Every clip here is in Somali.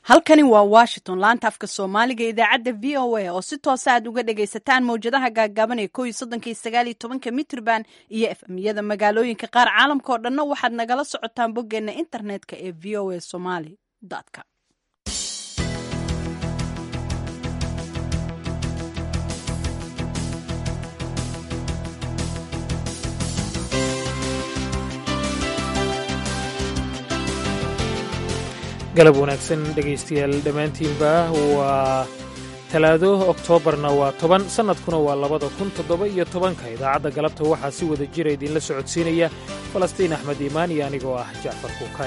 halkani waa washington laanta afka soomaaliga idaacadda v o a oo si toosa aad uga dhagaysataan mawjadaha gaagaaban ee ko iyo soddonka iyo sagaal iyo tobanka mitrban iyo efmyada magaalooyinka qaar caalamka oo dhanna waxaad nagala socotaan boggeena internetka ee v o a somaly com galab wanaagsan dhegaystayaal dhammaantiinba waa talaado oktoobarna waa toban sannadkuna waa labada kun toddoba iyo tobanka idaacadda galabta waxaa si wada jira idinla socodsiinaya falastiin axmed iimaan iyo anigoo ah jacfar kuukay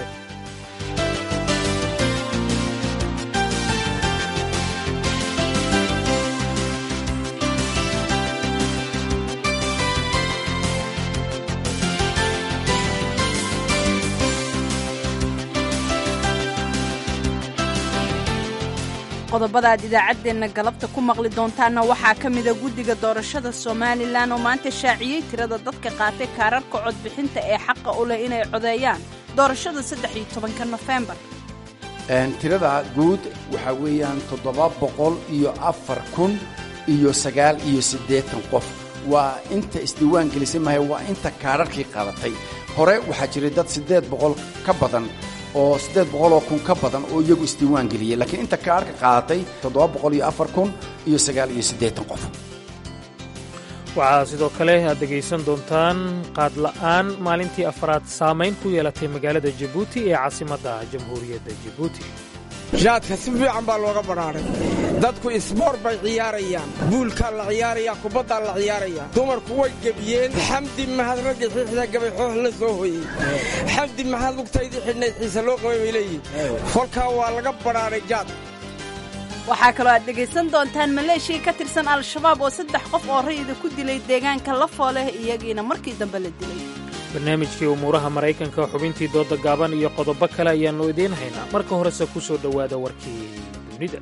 qodobada aad idaacaddeenna galabta ku maqli doontaanna waxaa ka mida guddiga doorashada somalilan oo maanta shaaciyey tirada dadka qaatay kaararka codbixinta ee xaqa u leh inay codeeyaan doorashada saddex iyo tobanka nofembar tirada guud waxaa weeyaan toddoba boqol iyo afar kun iyo sagaal iyo siddeetan qof waa inta isdiiwaan gelisay mahay waa inta kaararkii qaadatay hore waxaa jiray dad siddeed boqol ka badan oo siddeed boqoloo kun ka badan oo iyagu isdiiwaan geliyey laakiin inta kaarka qaadatay toddoba boqol iyo afar kun iyo sagaal iyo siddeetan qof waxaa sidoo kale aad dhegaysan doontaan qaadla'aan maalintii afaraad saamayn ku yeelatay magaalada jabuuti ee caasimadda jamhuuriyadda jabuuti jaadka si fiican baa looga badhaadhay dadku isboor bay ciyaarayaan buulkaa la ciyaarayaa kubaddaa la ciyaarayaa dumarku way gebiyeen xamdi mahad ragga xiixda gabay xoox la soo hoyey xamdi mahad lugtaydii xidhnayd xiise loo qabay bay leeyihin kolkaa waa laga badhaadhay jaad waxaa kaloo aad dhegaysan doontaan maleeshiya ka tirsan al-shabaab oo saddex qof oo rayida ku dilay deegaanka lafooleh iyagiina markii dambe la dilay barnaamijkii umuuraha maraykanka xubintii dooda gaaban iyo qodobo kale ayaannu idiin haynaa marka horese ku soo dhowaada warkii dunida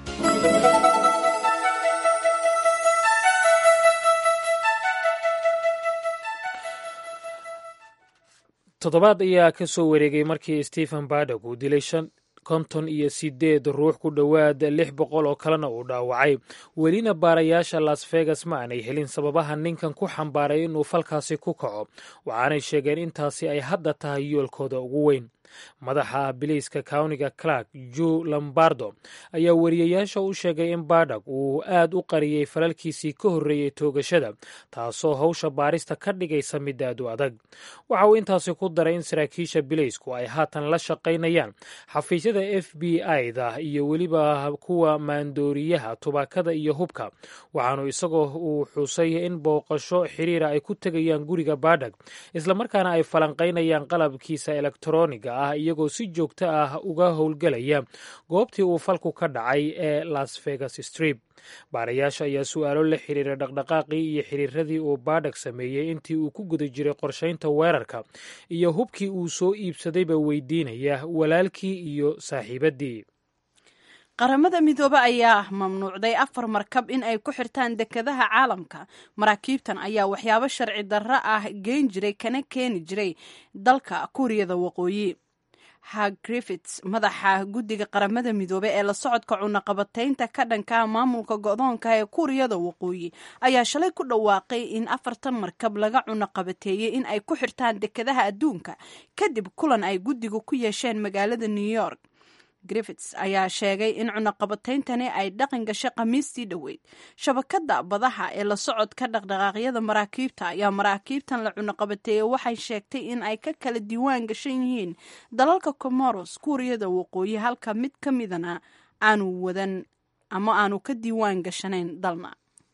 toddobaad ayaa ka soo wareegay markii stephen badog uu dilay konton iyo siddeed ruux ku dhowaad lix boqol oo kalena uu dhaawacay welina baarayaasha las vegas ma aanay helin sababaha ninkan ku xambaaray inuu falkaasi ku kaco waxaanay sheegeen intaasi ay hadda tahay yoolkooda ugu weyn madaxa biliiska kawniga clark ju lombardo ayaa wariyayaasha u sheegay in badog uu aad u qariyey falalkiisii ka horreeyey toogashada taasoo hawsha baarista ka dhigaysa mid aad u adag waxa uu intaasi ku daray in saraakiisha biliisku ay haatan la shaqaynayaan xafiisyada f b i-da iyo weliba kuwa maandooriyaha tubaakada iyo hubka waxaanu isagoo uu xusay in booqasho xiriira ay ku tegayaan guriga badog islamarkaana ay falanqaynayaan qalabkiisa elektroniga ah iyagoo si joogto ah uga howlgelaya goobtii uu falku ka dhacay ee las vegas strip baarayaasha ayaa su-aalo la xiriira dhaqdhaqaaqii iyo xiriiradii uu badhag sameeyey intii uu ku guda jiray qorshaynta weerarka iyo hubkii uu soo iibsadayba weydiinaya walaalkii iyo saaxiibaddii qaramada midoobe ayaa mamnuucday afar markab in ay ku xirtaan dekadaha caalamka maraakiibtan ayaa waxyaabo sharci darro ah geyn jiray kana keeni jiray dalka kuuriyada waqooyi hag griffits madaxa guddiga qaramada midoobe ee la socodka cunaqabataynta ka dhanka maamulka go-doonka ee kuuriyada waqooyi ayaa shalay ku dhawaaqay in afartan markab laga cunaqabateeyey in ay ku xirtaan dekadaha adduunka kadib kulan ay guddigu ku yeesheen magaalada new york griffits ayaa sheegay in cunaqabatayntani ay dhaqan gashay khamiistii dhoweyd shabakadda badaha ee la socodka dhaqdhaqaaqyada maraakiibta ayaa maraakiibtan la cunaqabateeyey waxay sheegtay in ay ka kala diiwaan gashan yihiin dalalka comoros kuuriyada waqooyi halka mid ka midana aanu wadan ama aanu ka diiwaan gashanayn dalna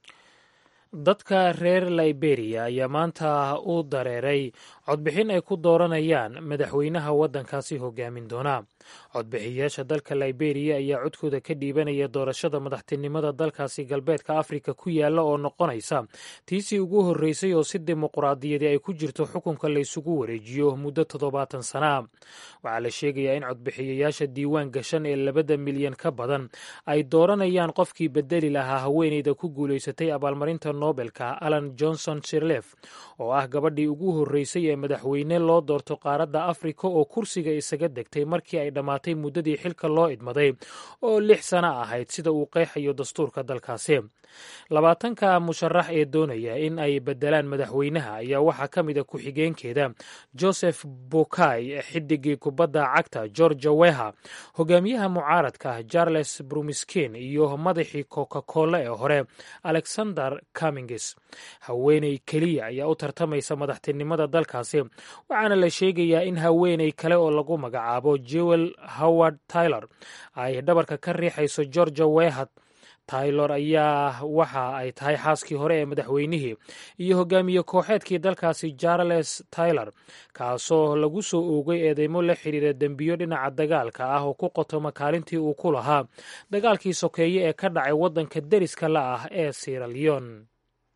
dadka reer liberiya ayaa maanta u dareeray codbixin ay ku dooranayaan madaxweynaha waddankaasi hogaamin doona codbixiyayaasha dalka liberiya ayaa codkooda ka dhiibanaya doorashada madaxtinimada dalkaasi galbeedka afrika ku yaalla oo noqonaysa tiisii ugu horreysay oo si dimuquraadiyadi ay ku jirto xukunka laysugu wareejiyo muddo toddobaatan sana waxaa la sheegayaa in codbixiyayaasha diiwaan gashan ee labada milyan ka badan ay dooranayaan qofkii bedeli lahaa haweeneyda ku guulaysatay abaalmarinta nobelka alan johnson sirlef oo ah gabadhii ugu horreysay ee madaxweyne loo doorto qaaradda afrika oo kursiga isaga degtay markii ay dhammaatay muddadii xilka loo idmaday oo lix sano ahayd sida uu qeexayo dastuurka dalkaasi labaatanka musharax ee doonaya in ay bedelaan madaxweynaha ayaa waxaa ka mid a ku-xigeenkeeda joseph bukay xidigii kubadda cagta georgia weha hogaamiyaha mucaaradka charles brumiskin iyo madaxii coca cola ee hore alexander camingis haweeney keliya ayaa u tartamaysa madaxtinimada dalkaasi waxaana la sheegayaa in haweeney kale oo lagu magacaabo jewel howard taylor ay dhabarka ka riixayso georgia weha taylor ayaa waxa ay tahay xaaskii hore ee madaxweynihii iyo hogaamiye kooxeedkii dalkaasi charles taylor kaasoo lagu soo oogay eedeymo la xidhiira dembiyo dhinaca dagaalka ah oo ku qotoma kaalintii uu ku lahaa dagaalkii sokeeye ee ka dhacay waddanka deriska la ah ee siraleon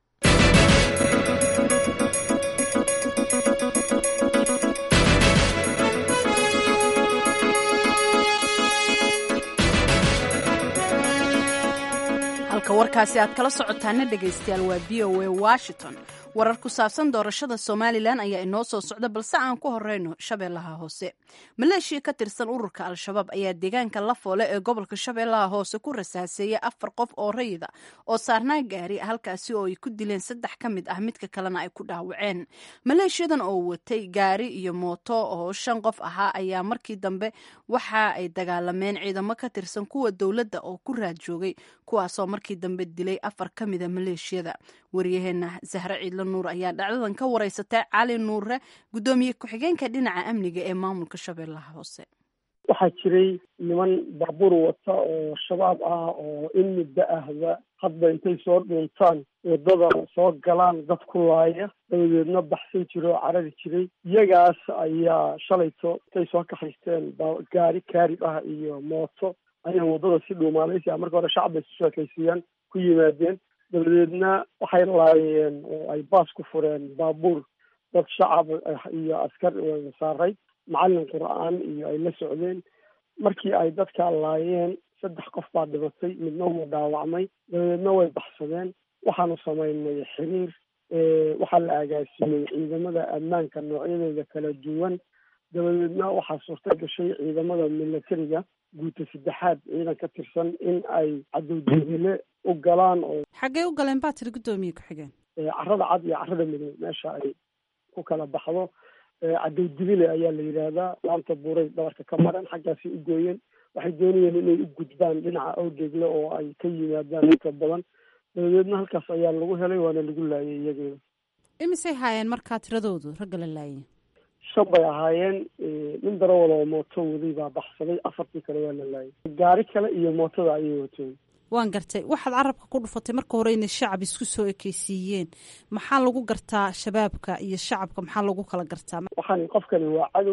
halka warkaasi aad kala socotaana dhegaystayaal waa v o a washington warar ku saabsan doorashada somalilan ayaa inoo soo socda balse aan ku horeyno shabeellaha hoose maleeshiya ka tirsan ururka al-shabaab ayaa deegaanka lafoole ee gobolka shabeellaha hoose ku rasaaseeyay afar qof oo rayida oo saarnaa gaari halkaasi oo ay ku dileen saddex ka mid ah midka kalena ay ku dhaawaceen maleeshiyadan oo watay gaari iyo mooto oo shan qof ahaa ayaa markii dambe waxa ay dagaalameen ciidamo ka tirsan kuwa dowladda oo ku raad joogay kuwaasoo markii dambe dilay afar ka mida maleeshiyada waryaheena zahre ciidlo nuur ayaa dhacdadan ka wareysatay cali nuure guddoomiye ku-xigeenka dhinaca amniga ee maamulka shabeellaha hoose waxaa jiray niman baabuur wata oo shabaab ah oo in muddo ahba hadba intay soo dhuuntaan waddada soo galaan dad ku laaya dabadeedna baxsan jira oo carari jiray iyagaas ayaa shalayto intay soo kaxaysteen gaari kaarib ah iyo mooto ayay waddada si dhuumaalaysi ah marka hore shacabay isu sheekaysiiyaan ku yimaadeen dabadeedna waxay laayeen oo ay baas ku fureen baabuur dad shacab iyo askar saaray macallin qur-aan iyo ay la socdeen markii ay dadka laayeen saddex qof baa dhimatay midna wuu dhaawacmay dabadeedna way baxsadeen waxaanu samaynay xiriir waxaa la agaasimay ciidamada ammaanka noocyadooda kala duwan dabadeedna waxaa suurta gashay ciidamada milatariga guuta saddexaad ciidan ka tirsan in ay cadowjebile u galaan oo xaggay u galeen baa tiri guddoomiye ku-xigeen carada cad iyo carada midow meesha ay ku kala baxdo cadowdibile ayaa la yidhaahdaa laanta buuray dhabarka ka maran xaggaasay u gooyeen waxay doonayeen inay u gudbaan dhinaca awgeegle oo ay ka yimaadaan inta badan dabadeedna halkaas ayaa lagu helay waana lagu laayay iyageeda imisay haayeen markaa tiradoodu ragga la laayay shan bay ahaayeen nin darawal oo mooto waday baa baxsaday afartii kale waa la laayay gaari kale iyo mootada ayay wateen waan gartay waxaad carabka ku dhufatay marka hore inay shacab isku soo ekeysiiyeen maxaa lagu gartaa shabaabka iyo shacabka maxaa lagu kala gartaa waxaan qofkani waa cadow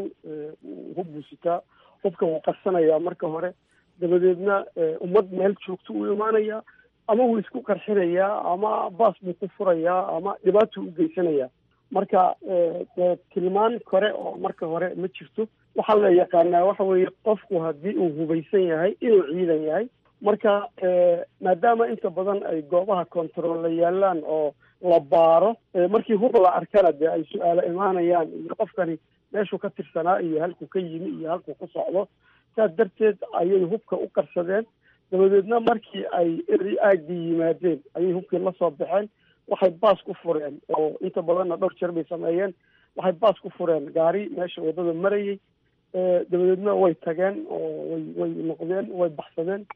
hub buu sitaa hubkan wuu qarsanayaa marka hore dabadeedna ummad meel joogto uu imaanayaa ama wuu isku qarxinayaa ama baas buu ku furayaa ama dhibaatuu u geysanayaa marka tilmaan kore oo marka hore ma jirto waxaa la yaqaanaa waxa weeye qofku haddii uu hubaysan yahay inuu ciidan yahay marka maadaama inta badan ay goobaha controolla yaalaan oo la baaro markii hub la arkana dee ay su-aalo imaanayaan iyo qofkani meeshuu ka tirsanaa iyo halkuu ka yimi iyo halkuu ku socdo saas darteed ayay hubka u qarsadeen dabadeedna markii ay eri aagii yimaadeen ayay hubkii la soo baxeen waxay baas ku fureen oo inta badanna dhowr jeer bay sameeyeen waxay baas ku fureen gaari meesha waddada marayay dabadeedna way tageen oo way way noqdeen way baxsadeen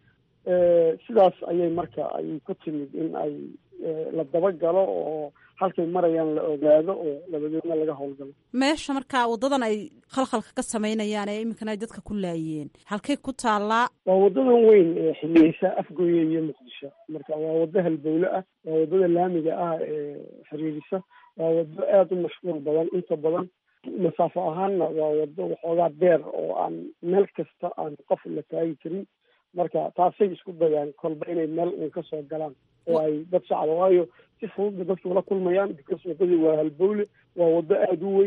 sidaas ayay marka ay ku timid in ay la dabagalo oo halkay marayaan la ogaado oo dabadeedna laga howlgalo meesha markaa waddadan ay khalkhalka ka samaynayaan ee iminkana ay dadka ku laayeen halkay ku taallaa waa waddadan weyn ee xiliyeysa afgooye iyo muqdisho marka waa waddo halbowle ah waa waddada laamiga ah ee xiriirisa waa waddo aada u mashquul badan inta badan masaafo ahaanna waa waddo waxoogaa deer oo aan meel kasta aan qof la taagi karin marka taasay isku dayaan kolba inay meel uun ka soo galaan oo ay dad shacaba waayo si fududba dadku la kulmayaan because waddadii waa halbowle waa waddo aada u weyn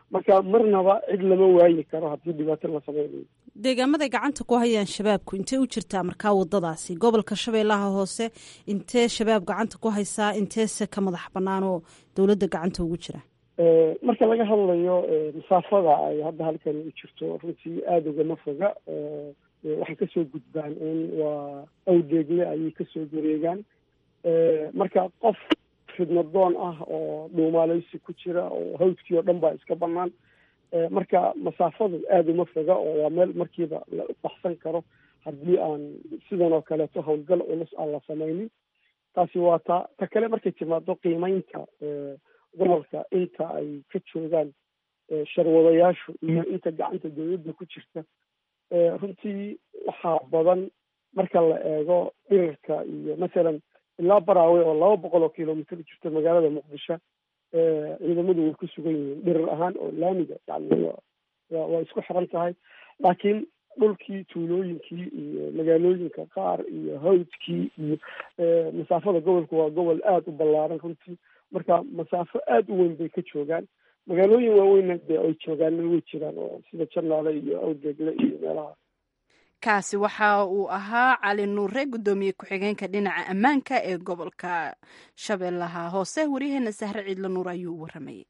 marka marnaba cid lama waayi karo haddii dhibaato la sameynayo deegaamaday gacanta ku hayaan shabaabku intee u jirtaa markaa wadadaasi gobolka shabeellaha hoose intee shabaab gacanta ku haysaa inteese ka madax bannaan oo dowladda gacanta ugu jira marka laga hadlayo masaafada ay hadda halkan u jirto runtii aada ugama foga waxay kasoo gudbaan un waa awdeegle ayay kasoo wareegaan marka qof fidnadoon ah oo dhuumaaleysi ku jira oo hawdkii oo dhan baa iska banaan marka masaafadu aada uma foga oo waa meel markiiba la baxsan karo haddii aan sidan oo kaleeto howlgal culus aan la sameynin taasi waa ta ta kale markay timaado qiimeynta gobolka inta ay ka joogaan sharwadayaashu iyo inta gacanta dawladda ku jirta runtii waxaa badan marka la eego dhirarka iyo masalan ilaa baraawe oo laba boqol oo kilomitr jirta magaalada muqdisho ciidamadu way ku sugan yihiin dhirar ahaan oo laamiga yani waa isku xiran tahay laakiin dhulkii tuulooyinkii iyo magaalooyinka qaar iyo hawdkii iyo masaafada gobolka waa gobol aada u ballaaran runtii marka masaafo aada u weyn bay ka joogaan magaalooyin waaweynna dee ay joogaanna way jiraan oo sida janaale iyo awdeegle iyo meelaha kaasi waxa uu ahaa cali nuure guddoomiye ku-xigeenka dhinaca ammaanka ee gobolka shabeellaha hoose waryaheena sahre ciidla nuur ayuu u waramayay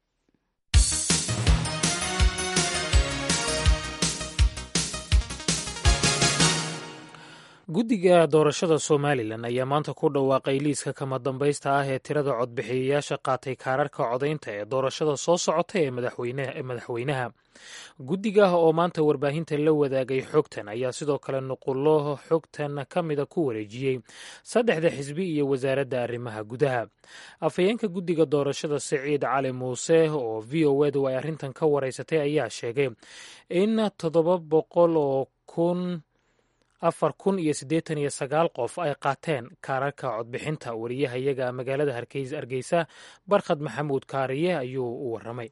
guddiga doorashada somalilan ayaa maanta ku dhawaaqay liiska kama dambaysta ah ee tirada codbixiyayaasha qaatay kaararka codaynta ee doorashada soo socota ee madaxweynaha guddiga oo maanta warbaahinta la wadaagay xogtan ayaa sidoo kale nuqullo xogtan ka mida ku wareejiyey saddexda xisbi iyo wasaaradda arrimaha gudaha afhayeenka guddiga doorashada siciid cali muuse oo v o edu ay arrintan ka wareysatay ayaa sheegay in toddoba boqol oo kun afar kun iyo siddeetan iyo sagaal qof ay qaateen kaararka codbixinta wariyahayaga magaalada hargeysa barkhad maxamuud kaariye ayuu u waramay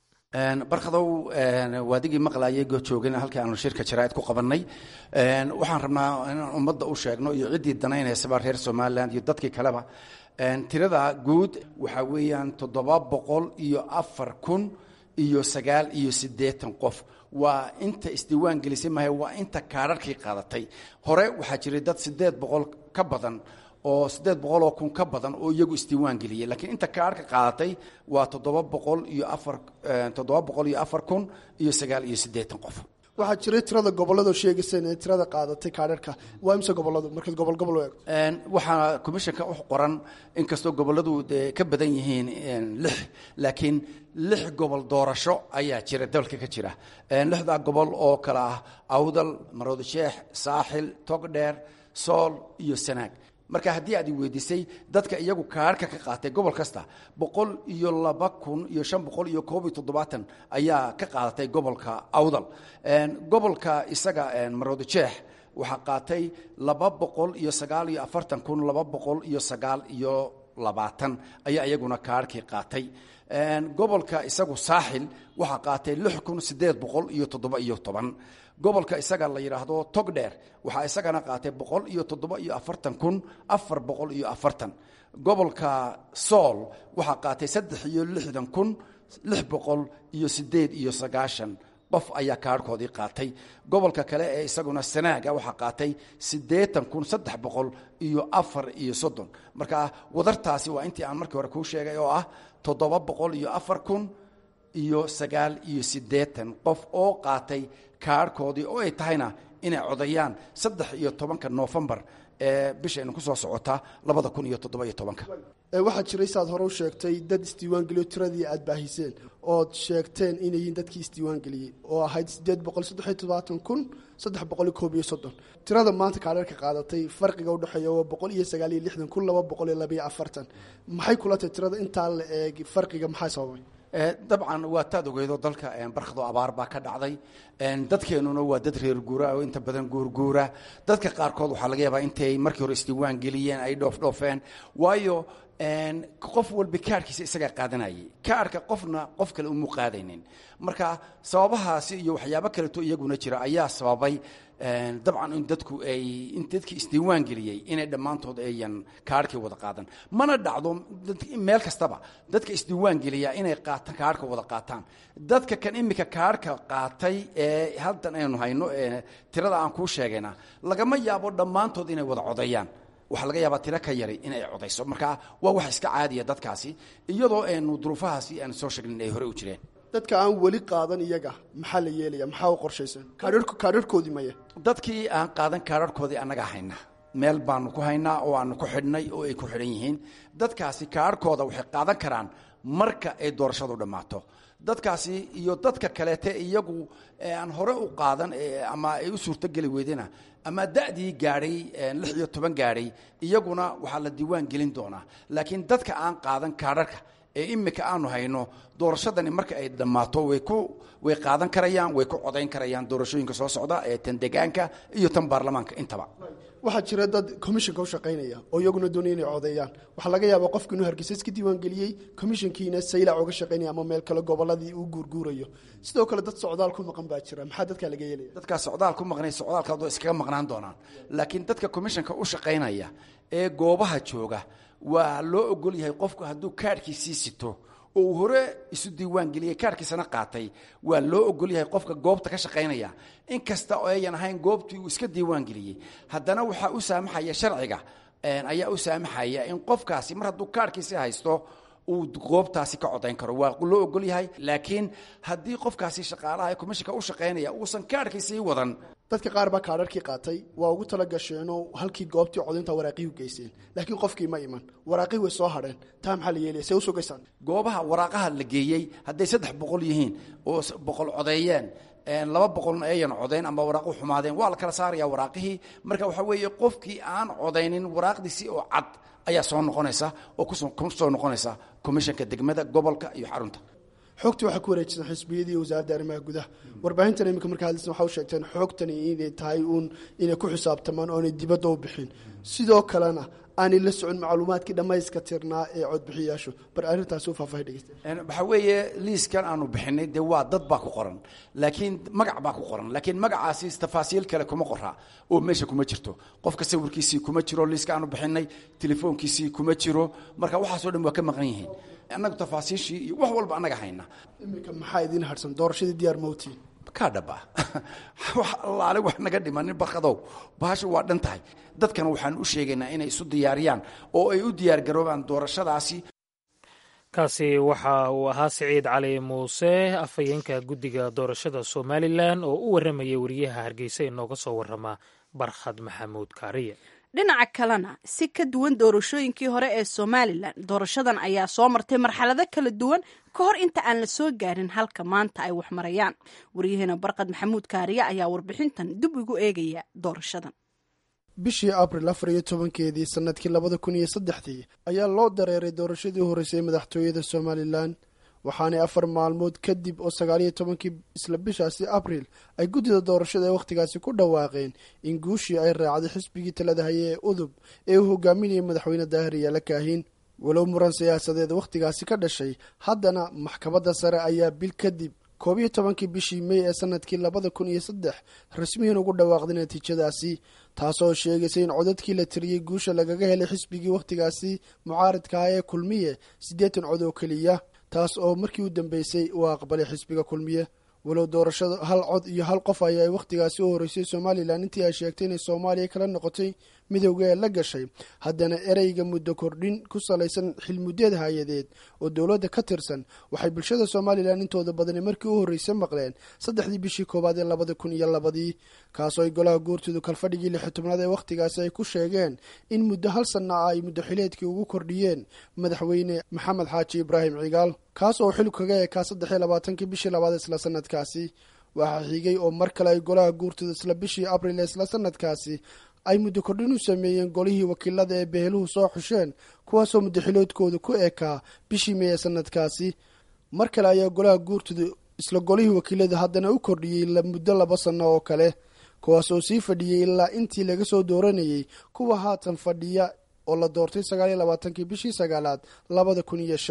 barkadow waadigii maqlayay gojoogana halkii aanu shirka jaraa'id ku qabannay waxaan rabnaa inaan ummadda u sheegno iyo ciddii danaynaysaba reer somalilan iyo dadkii kaleba tirada guud waxaa weeyaan toddoba boqol iyo afar kun iyo sagaal iyo siddeetan qof waa inta isdiiwaan gelisay mahay waa inta kaararkii qaadatay hore waxaa jiray dad siddeed boqol ka badan oo siddeed boqol oo kun ka badan oo iyagu isdiiwaan geliyey laakiin inta kaararka qaadatay waa toddoba boqol iyo afar toddoba boqol iyo afar kun iyo sagaal iyo siddeetan qof waxaa jiray tirada gobolladoo sheegaysa inay tirada qaadatay kaadharka waa imse gobolladu markaad gobol gobol u eego waxaa commissionka u qoran inkastoo gobolladu dee ka badan yihiin lix laakiin lix gobol doorasho ayaa jira dalka ka jira lixdaa gobol oo kale ah awdal maroodi sheex saaxil togdheer sool iyo sanaag marka haddii aad i weydiisay dadka iyagu kaarka ka qaatay gobol kasta boqol iyo laba kun iyo shan boqol iyo koob iyo toddobaatan ayaa ka qaadatay gobolka awdal gobolka isaga maroodi jeex waxaa qaatay laba boqol iyo sagaal iyo afartan kun laba boqol iyo sagaal iyo labaatan ayaa iyaguna kaarkii qaatay gobolka isagu saaxil waxaa qaatay lix kun siddeed boqol iyo toddoba iyo toban gobolka isaga la yidhaahdo togdheer waxaa isagana qaatay boqol iyo toddoba iyo afartan kun afar boqol iyo afartan gobolka sool waxaa qaatay saddex iyo lixdan kun lix boqol iyo siddeed iyo sagaashan qof ayaa kaarhkoodii qaatay gobolka kale ee isaguna sanaaga waxaa qaatay siddeetan kun saddex boqol iyo afar iyo soddon marka wadartaasi waa intii aan markii hore kuu sheegay oo ah toddoba boqol iyo afar kun iyo sagaal iyo siddeetan qof oo qaatay kaarhkoodii oo ay tahayna inay codayaan saddex iyo tobanka noofembar ee bishaynu ku soo socotaa labada kun iyo toddoba iyo tobanka waxaa jiray saad hore u sheegtay dad isdiiwaan geliyo tiradii aad baahiseen ood sheegteen inay yihiin dadkii isdiiwaan geliyey oo ahayd siddeed boqol saddexiyo toddobaatan kun saddex boqol iyo koob iyo soddon tirada maanta kaadharka qaadatay farqiga udhexeeya waa boqol iyo sagaal iyo lixdan kun laba boqol iyo labaiyo afartan maxay kula tahay tirada intaa la eeg farqiga maxaa sababay dabcan waa taad ogeydo dalka barkado abaar baa ka dhacday dadkeenuna waa dad reer guura oo inta badan guurguura dadka qaarkood waxaa laga yaabaa intay markii hore isdiiwaan geliyeen ay dhoofdhoofeen waayo qof walba kaarhkiisa isagaa qaadanayay kaarhka qofna qof kale umu qaadaynin marka sababahaasi iyo waxyaabo kaleto iyaguna jira ayaa sababay dabcan in dadku ay in dadkii isdiiwaan geliyey inay dhammaantood ayan kaarhkii wada qaadan mana dhacdo meel kastaba dadka isdiiwaan geliya inay qaataan kaarhka wada qaataan dadka kan imika kaarhka qaatay ee haddan aynu hayno tirada aan kuu sheegayna lagama yaabo dhammaantood inay wada codeeyaan waxaa laga yaabaa tiro ka yari inay codayso marka waa wax iska caadiya dadkaasi iyadoo aynu duruufahaasi aan soo sheegnin ay hore u jireen dadka aan weli qaadan iyaga maxaa la yeelaya maxaa u qorshaysan kaadharhkoodii maya dadkii aan qaadan kaarharhkoodii annagaa haynaa meel baanu ku haynaa oo aanu ku xidhnay oo ay ku xidhan yihiin dadkaasi kaarharhkooda waxay qaadan karaan marka ay doorashadu dhammaato dadkaasi iyo dadka kaleete iyagu aan hore u qaadan ama ay u suurtogeli weydena ama da'dii gaadhay lix iyo toban gaadhay iyaguna waxaa la diiwaan gelin doonaa laakiin dadka aan qaadan kaadharka ee imika aanu hayno doorashadani marka ay dhammaato way ku way qaadan karayaan way ku codayn karayaan doorashooyinka soo socda ee tan degaanka iyo tan baarlamaanka intaba waxaa jira dad commissionka u shaqaynaya oo iyaguna doonaya inay codeeyaan waxaa laga yaabaa qofki inuu hargeysa iska diiwaan geliyey commissionkiina saylac uga shaqaynaya ama meel kale goboladii uu guurguurayo sidoo kale dad socdaal ku maqan baa jira maxaa dadkaa laga yeelaya dadkaa socdaal ku maqnay socdaalkaadoo iskaga maqnaan doonaan laakiin dadka commissionka u shaqaynaya ee goobaha jooga waa loo ogol yahay qofku hadduu kaadhkiisii sito oo uu hore isu diiwaan geliyey kaarhkiisana qaatay waa loo ogol yahay qofka goobta ka shaqaynaya in kasta oo ayan ahayn goobtii uu iska diiwaan geliyey haddana waxaa u saamaxaya sharciga ayaa u saamaxaya in qofkaasi mar hadduu kaarhkiisi haysto uu goobtaasi ka codayn karo waa loo ogol yahay laakiin haddii qofkaasi shaqaalaha ee commishinka u shaqaynaya uusan kaarhkiisii wadan dadka qaar baa kaadharkii qaatay waa ugu tala gasheenoo halkii goobtii codaynta waraaqihii u geyseen laakiin qofkii ma iman waraaqihii way soo hadheen taa maxaa la yeelaya see u sugaysaan goobaha waraaqaha la geeyey hadday saddex boqol yihiin oo boqol codeeyeen laba boqolna ayan codayn ama waraaqu xumaadeen waa la kala saaraya waraaqihii marka waxaa weeye qofkii aan codaynin waraaqdiisii oo cad ayaa soo noqonaysa oo ku soo noqonaysa commishanka degmada gobolka iyo xarunta xoogtii waxaa ku wareejisan xisbiyadii iyo wasaaradda arrimaha gudaha warbaahintan imika markaa hadlaysan waxa u sheegteen xoogtani inay tahay uun inay ku xisaabtamaan oonay dibadda u bixin sidoo kalena aanay la socon macluumaadkii dhammayska tirnaa ee codbixiyaashu bar arrintaasi u faahfaahay dhegeysta waxaa weeye liiskan aanu bixinay dee waa dad baa ku qoran laakiin magac baa ku qoran laakiin magacaasi tafaasiil kale kuma qoraa oo meesha kuma jirto qofka sawirkiisii kuma jiro liiska aanu bixinay telefoonkiisii kuma jiro marka waxaasoo dhan waa ka maqan yihiin annagu tafaasiishii iyo wax walba annaga hayna iminka maxaa idiin harsan doorashadii diyaar mawtiin kaa dhaba wax allaale wax naga dhimanin barkadow bahashu waa dhan tahay dadkana waxaan u sheegaynaa inay isu diyaariyaan oo ay u diyaargaroobaan doorashadaasi kaasi waxa uu ahaa siciid cali muuse afhayeenka guddiga doorashada somalilan oo u warramayay wariyaha hargeysa inooga soo warrama barkhad maxamuud kaariye dhinaca kalena si ka duwan doorashooyinkii hore ee somalilan doorashadan ayaa soo martay marxalado kala duwan ka hor inta aan la soo gaarin halka maanta ay wax marayaan waryaheena barqad maxamuud kaariye ayaa warbixintan dib ugu eegaya doorashadan bishii abril afar iyo tobankeedii sanadkii labada kun iyo saddexdii ayaa loo dareeray doorashadii horreysay madaxtooyada somalilan waxaanay afar maalmood kadib oo sagaaliyo tobankii isla bishaasi abril ay guddida doorashada ee wakhtigaasi ku dhawaaqeen in guushii ay raacday xisbigii talada haye ee udub ee uu hogaaminayay madaxweyne daahir yaala kaahin walow muran siyaasadeed wakhtigaasi ka dhashay haddana maxkamadda sare ayaa bil kadib koob iyo tobankii bishii mey ee sanadkii labada kun iyo saddex rasmiyan ugu dhawaaqday natiijadaasi taasoo sheegaysa in codadkii la tiriyey guusha lagaga helay xisbigii wakhtigaasi mucaaridkaah ee kulmiye siddeetan cod oo keliya taas oo markii u dambeysay uu aqbalay xisbiga kulmiye walow doorashada hal cod iyo hal qof ayaa ay wakhtigaasi u horreysay somalilan intii ay sheegtay inay soomaaliya kala noqotay midowga ee la gashay haddana ereyga muddo kordhin ku salaysan xilmuddeed hay-adeed oo dowladda ka tirsan waxay bulshada somalilan intooda badani markii u horreysay maqleen saddexdii bishii koowaad ee labada kun iyo labadii kaasoo ay golaha guurtoodu kalfadhigii lixi tobnaad ee wakhtigaasi ay ku sheegeen in muddo hal sanna ah ay muddo xileedkii ugu kordhiyeen madaxweyne maxamed xaaji ibraahim cigaal kaas oo xil kaga ekaa saddex iyo labaatankii bishii labaad isla sanadkaasi waxaa xigay oo mar kale ay golaha guurtooda isla bishii abril ee isla sanadkaasi ay muddo kordhin u sameeyeen golihii wakiilada ee beheluhu soo xusheen kuwaasoo muddoxiloodkooda ku ekaa bishii mey ee sanadkaasi mar kale ayaa golaha guurtooda isla golihii wakiilada haddana u kordhiyey muddo laba sanno oo kale kuwaas oo sii fadhiyey ilaa intii laga soo dooranayey kuwa haatan fadhiya oo la doortay sagaaliyo labaatankii bishii sagaalaad labada kun iyo shan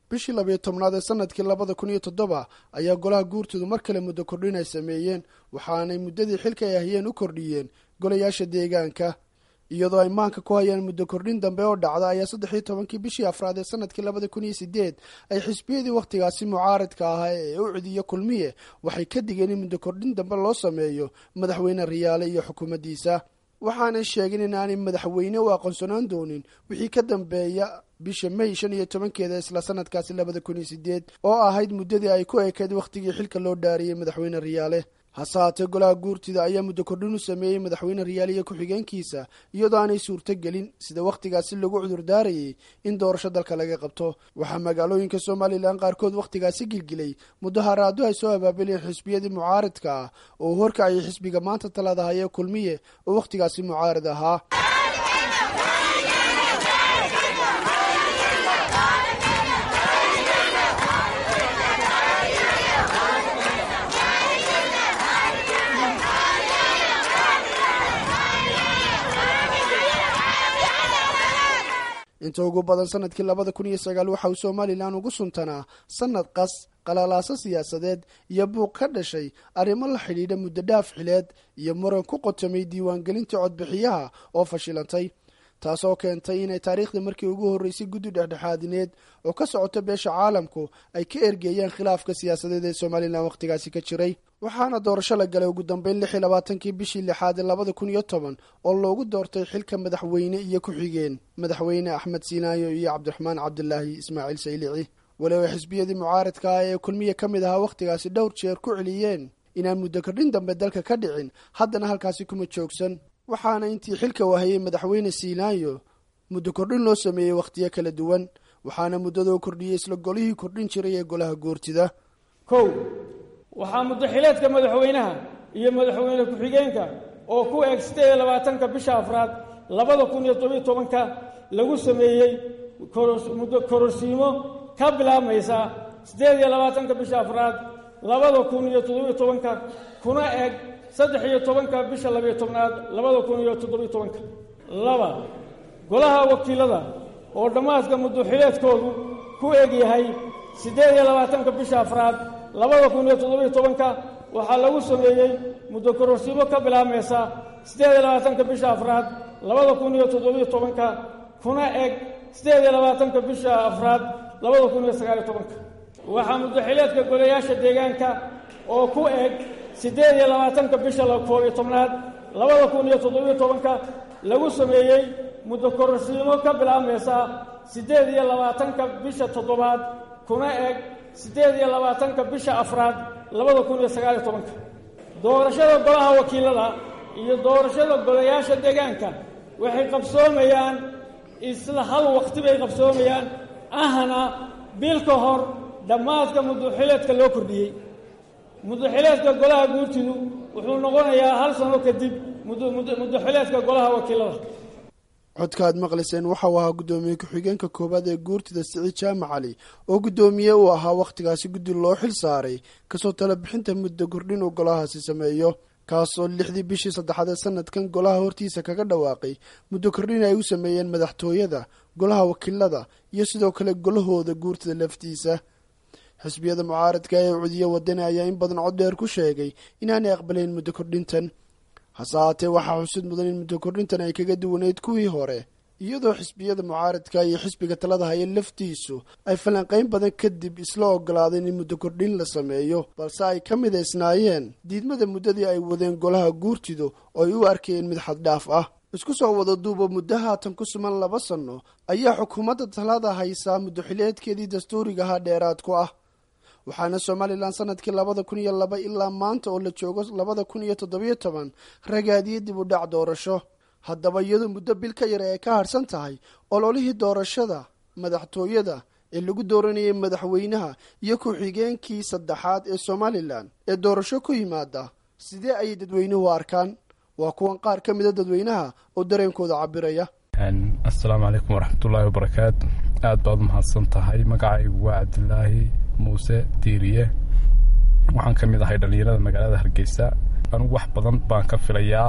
bishii labiyo tobnaad ee sanadkii labada kun iyo toddoba ayaa golaha guurtoodu mar kale muddo kordhin ay sameeyeen waxaanay muddadii xilka ay hayeen u kordhiyeen golayaasha deegaanka iyadoo ay maanka ku hayaan muddo kordhin dambe oo dhacda ayaa saddexiyo tobankii bishii afraad ee sanadkii labada kun iyo sideed ay xisbiyadii wakhtigaasi mucaaridka ahaa ee u cidiyo kulmiye waxay ka digeen in muddo kordhin dambe loo sameeyo madaxweyne riyaale iyo xukuumaddiisa waxaanay sheegeen in aanay madaxweyne u aqoonsanaan doonin wixii ka dambeeya bisha may shan iyo tobankeeda isla sanadkaasi labada kun iyo sideed oo ahayd muddadii ay ku ekeed wakhtigii xilka loo dhaariyey madaxweyne riyaale hase haatee golaha guurtida ayaa muddo kordhin u sameeyey madaxweyne riyaale iyo ku-xigeenkiisa iyadoo aanay suurto gelin sida wakhtigaasi lagu cudurdaarayay in doorasho dalka laga qabto waxaa magaalooyinka somalilan qaarkood wakhtigaasi gilgilay mudaharaado ay soo abaabileen xisbiyadii mucaaridka ah oo horkacayay xisbiga maanta talada hayee kulmiye oo wakhtigaasi mucaarid ahaa inta ugu badan sanadkii labada kun iyo sagaal waxa uu somalilan ugu suntanaa sanad qas qalalaaso siyaasadeed iyo buuq ka dhashay arrimo la xidhiidha muddo dhaaf xileed iyo muran ku qotamay diiwaangelinta codbixiyaha oo fashilantay taasoo keentay inay taariikhda markii ugu horreysay guddi dhexdhexaadineed oo ka socota beesha caalamku ay ka ergeeyeen khilaafka siyaasadeed ee somalilan wakhtigaasi ka jiray waxaana doorasho la galay ugu dambeyn lix iyo labaatankii bishii lixaad ee labada kun iyo toban oo loogu doortay xilka madaxweyne iyo ku-xigeen madaxweyne axmed siinaayo iyo cabdiraxmaan cabdilaahi ismaaciil saylici waliba xisbiyadii mucaaridka ah ee kulmiye ka mid ahaa wakhtigaasi dhowr jeer ku celiyeen inaan muddo kordhin dambe dalka ka dhicin haddana halkaasi kuma joogsan waxaana intii xilka wahayey madaxweyne siinaayo muddo kordhin loo sameeyey wakhtiyo kala duwan waxaana muddadoo kordhiyey isla golihii kordhin jiray ee golaha goortida kow waxaa muddaxileedka madaxweynaha iyo madaxweyne ku-xigeenka oo ku eeg siddeed iyo labaatanka bisha afraad labada kun iyo todobiyo tobanka lagu sameeyey muddo kororsiimo ka bilaabmaysa siddeed iyo labaatanka bisha afraad labada kun iyo toddobiyo tobanka kuna eeg saddex iyo tobanka bisha labiyo tobnaad labada kun iyo toddobiyo tobanka laba golaha wakiilada oo dhammaadka muddaxileedkoodu ku eg yahay siddeed iyo labaatanka bisha afraad labada kun iyo toddobiyo tobanka waxaa lagu sameeyey muddo kororsiimo ka bilaabmaysa siddeed iyo labaatanka bisha afraad labada kun iyo toddobiyo tobanka kuna eg siddeed iyo labaatanka bisha afraad labada kun iyo sagaaliyo tobanka waxaa muddaxileedka golayaasha deegaanka oo ku eg siddeed iyo labaatanka bisha koob iyo tobnaad labada kun iyo toddobiyo tobanka lagu sameeyey muddo kororsiimo ka bilaabmaysa siddeed iyo labaatanka bisha toddobaad kuna eg siddeed iyo labaatanka bisha afraad labada kun iyo sagaaliyo tobanka doorashada golaha wakiilada iyo doorashada golayaasha deegaanka waxay qabsoomayaan isla hal waqti bay qabsoomayaan ahna bil ka hor dhammaadka muddaxileedka loo kordhiyey muddaxileedka golaha guurtidu wuxuu noqonayaa hal sano kadib muddaxileedka golaha wakiilada codka aad maqlayseen waxau ahaa guddoomiye ku-xigeenka koowaad ee guurtida siciid jaamac cali oo guddoomiye uu ahaa wakhtigaasi guddi loo xil saaray kasoo tala bixinta muddo kordhin uu golahaasi sameeyo kaasoo lixdii bishii saddexaad ee sanadkan golaha hortiisa kaga dhawaaqay muddo kordhin ay u sameeyeen madaxtooyada golaha wakiilada iyo sidoo kale golahooda guurtida laftiisa xisbiyada mucaaradka ee cudiye wadani ayaa in badan cod dheer ku sheegay inaanay aqbalayn muddo kordhintan hase haatee waxaa xusid mudan in muddo kordhintan ay kaga duwaneyd kuwii hore iyadoo xisbiyada mucaaradka iyo xisbiga talada haya laftiisu ay falanqayn badan kadib isla ogolaadeen in muddo kordhin la sameeyo balse ay ka midaysnaayeen diidmada muddadii ay wadeen golaha guurtidu oo ay u arkayeen mid xaddhaaf ah isku soo wada duuba muddo haatan ku suman laba sanno ayaa xukuumadda talada haysaa muddoxileedkeedii dastuuriga ahaa dheeraad ku ah waxaana somalilan sanadkii labada kun iyo laba ilaa maanta oo la joogo labada kun iyo toddobiyo toban ragaadiyey dib u dhac doorasho haddaba iyadoo muddo bil ka yar ay ka harsan tahay ololihii doorashada madaxtooyada ee lagu dooranayay madaxweynaha iyo ku-xigeenkii saddexaad ee somalilan ee doorasho ku yimaada sidee ayay dadweynuhu arkaan waa kuwan qaar ka mida dadweynaha oo dareenkooda cabiraya assalaamu calaykum waraxmatullaahi wabarakaatu aad baad umahadsan tahay magacaygu waa cabdilaahi muuse diiriye waxaan ka mid ahay dhallinyarada magaalada hargeysa anugu wax badan baan ka filayaa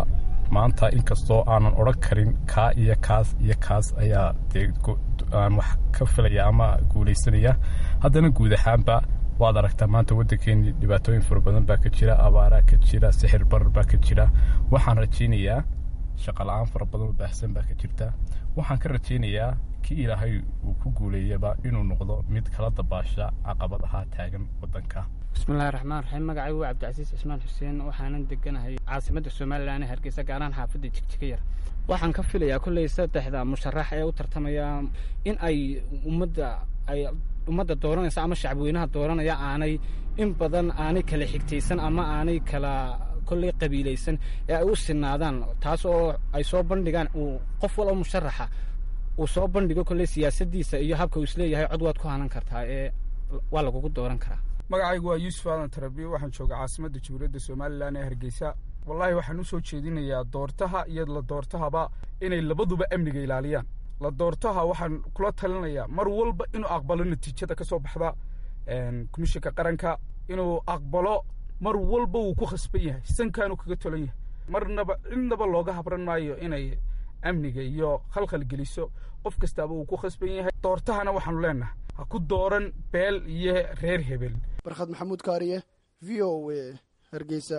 maanta inkastoo aanan odhan karin kaa iyo kaas iyo kaas ayaa dee aan wax ka filaya ama guulaysanaya haddana guud ahaanba waad aragtaa maanta waddankeennii dhibaatooyin fara badan baa ka jira abaaraa ka jira sixir barar baa ka jira waxaan rajaynayaa shaqala-aan fara badan oo baahsan baa ka jirta waxaan ka rajaynayaa kii ilaahay uu ku guuleeyaba inuu noqdo mid kala dabaasha caqabadaha taagan waddanka bismillahi raxmaan raxiim magacaygu waa cabdicasiis cismaan xuseen waxaanan deganahay caasimadda somalilan ee hargeysa gaaraan xaafadda jigjiga yar waxaan ka filayaa kolley saddexda musharax ee u tartamaya in ay ummadda ay ummadda dooranaysa ama shacbweynaha dooranaya aanay in badan aanay kala xigtaysan ama aanay kala kolley qabiilaysan ee ay u sinaadaan taas oo ay soo bandhigaan uu qof walba musharaxa uu soo bandhigo kolley siyaasaddiisa iyo habka uu isleeyahay cod waad ku hanan kartaa ee waa lagugu dooran karaa magacaygu waa yuusuf aadan tarabiye waxaan jooga caasimadda jamhuuriyadda somalilan ee hargeysa wallaahi waxaan u soo jeedinayaa doortaha iyo la doortahaba inay labaduba amniga ilaaliyaan la doortaha waxaan kula talinayaa mar walba inuu aqbalo natiijada ka soo baxda komishinka qaranka inuu aqbalo mar walba wuu ku khasban yahay sankaanu kaga tolan yahay marnaba cidnaba looga habran maayo inay amniga iyo khalkhal geliso qof kastaaba wuu ku khasban yahay doortahana waxaanu leenahay ha ku dooran beel iyo reer hebel barkhad maxamuud kaariye v o a hargeysa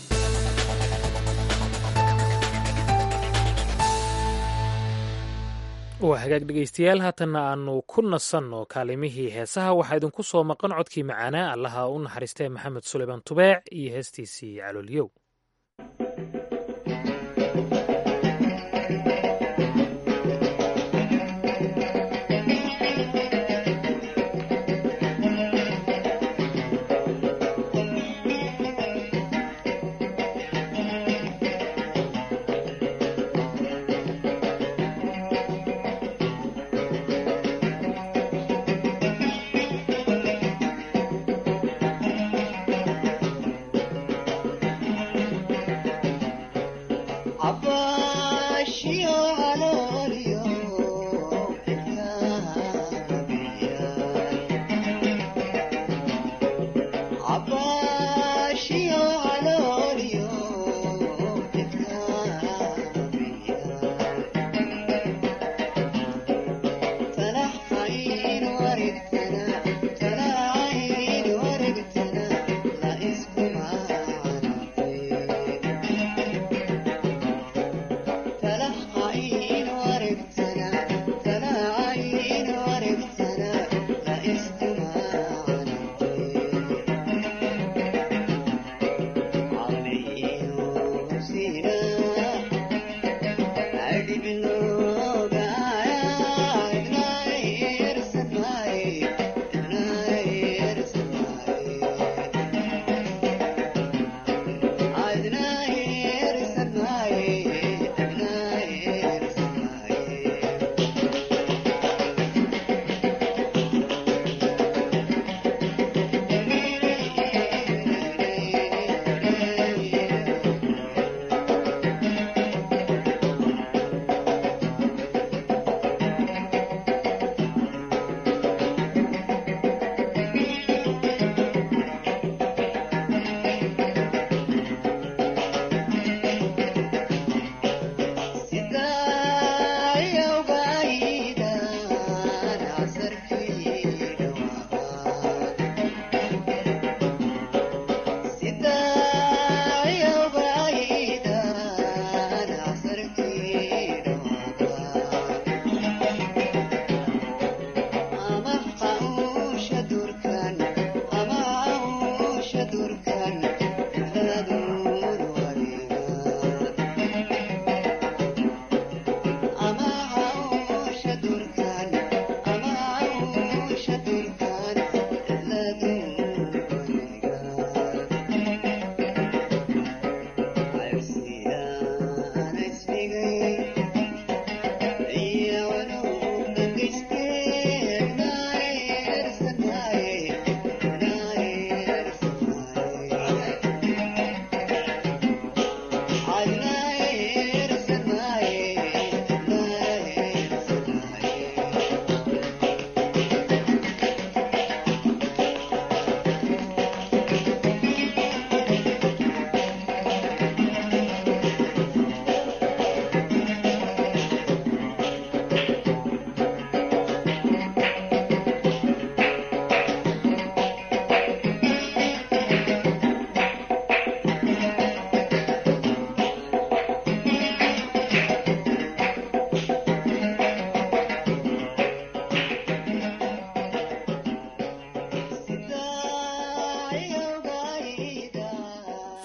waa hagaag dhegaystayaal haatanna aanu ku nasanno kaalimihii heesaha waxaa idinku soo maqan codkii macaanaa allaha u naxariistee maxamed suleymaan tubeec iyo heestiisii caloolyow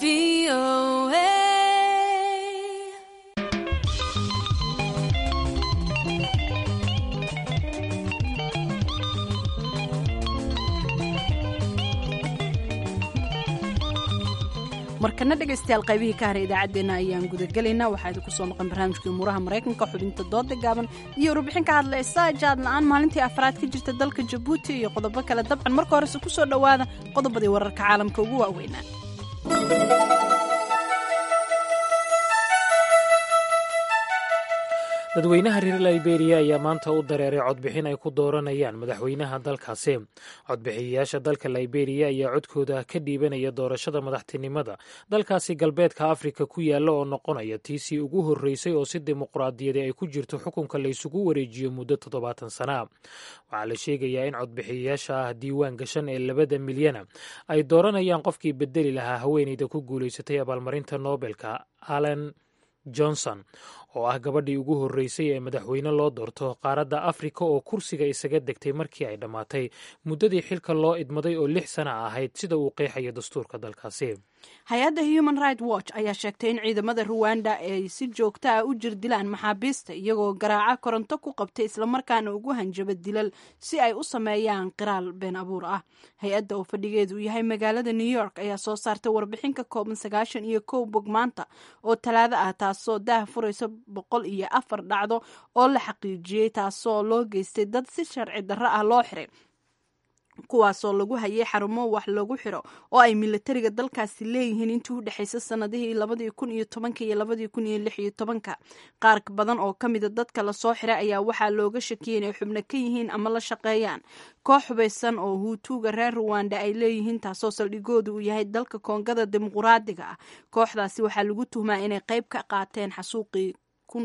markana dhegaystayaal qaybihii ka haray idaacaddeenna ayaan gudagelaynaa waxaa idinku soo maqan barnaamijkii umuuraha maraykanka xubinta dooda gaaban iyo warbixin ka hadlaysa jaad la-aan maalintii afraad ka jirta dalka jabuuti iyo qodobo kale dabcan marka horese ku soo dhowaada qodobadii wararka caalamka ugu waaweynaa dadweynaha reer liberiya ayaa maanta u dareeray codbixin ay ku dooranayaan madaxweynaha dalkaasi codbixiyayaasha dalka liberiya ayaa codkooda ka dhiibanaya doorashada madaxtinimada dalkaasi galbeedka afrika ku yaalla oo noqonaya tiisii ugu horreysay oo si dimuqraadiyadi ay ku jirto xukunka laysugu wareejiyo muddo toddobaatan sana waxaa la sheegayaa in codbixiyayaasha ah diiwaan gashan ee labada milyana ay dooranayaan qofkii bedeli lahaa haweeneyda ku guulaysatay abaalmarinta nobelka allen johnson oo ah gabadhii ugu horreysay ee madaxweyne loo doorto qaaradda afrika oo kursiga isaga degtay markii ay dhammaatay muddadii xilka loo idmaday oo lix sana ahayd sida uu qeexayo dastuurka dalkaasi hay-adda human right watch ayaa sheegtay in ciidamada ruwanda ay si joogto ah u jir dilaan maxaabiista iyagoo garaaca koronto ku qabtay islamarkaana ugu hanjaba dilal si ay u sameeyaan qiraal been abuur ah hay-adda oo fadhigeedu yahay magaalada new york ayaa soo saartay warbixin ka kooban sagaashan iyo kow bog maanta oo talaado ah taasoo daah furaysa boqol iyo afar dhacdo oo la xaqiijiyey taasoo loo geystay dad si sharci darro ah loo xiray kuwaasoo lagu hayay xarumo wax lagu xiro oo ay milatariga dalkaasi leeyihiin intii u dhexaysa sanadihii labadii kun iyo tobanka iyo labadii kun iyo lix iyo tobanka qaar badan oo ka mida dadka lasoo xiray ayaa waxaa looga shakiyay inay xubno ka yihiin ama la shaqeeyaan koox hubaysan oo huutuuga reer ruwanda ay leeyihiin taasoo saldhigoodu uu yahay dalka koongada dimuquraadiga ah kooxdaasi waxaa lagu tuhmaa inay qayb ka qaateen xasuuqii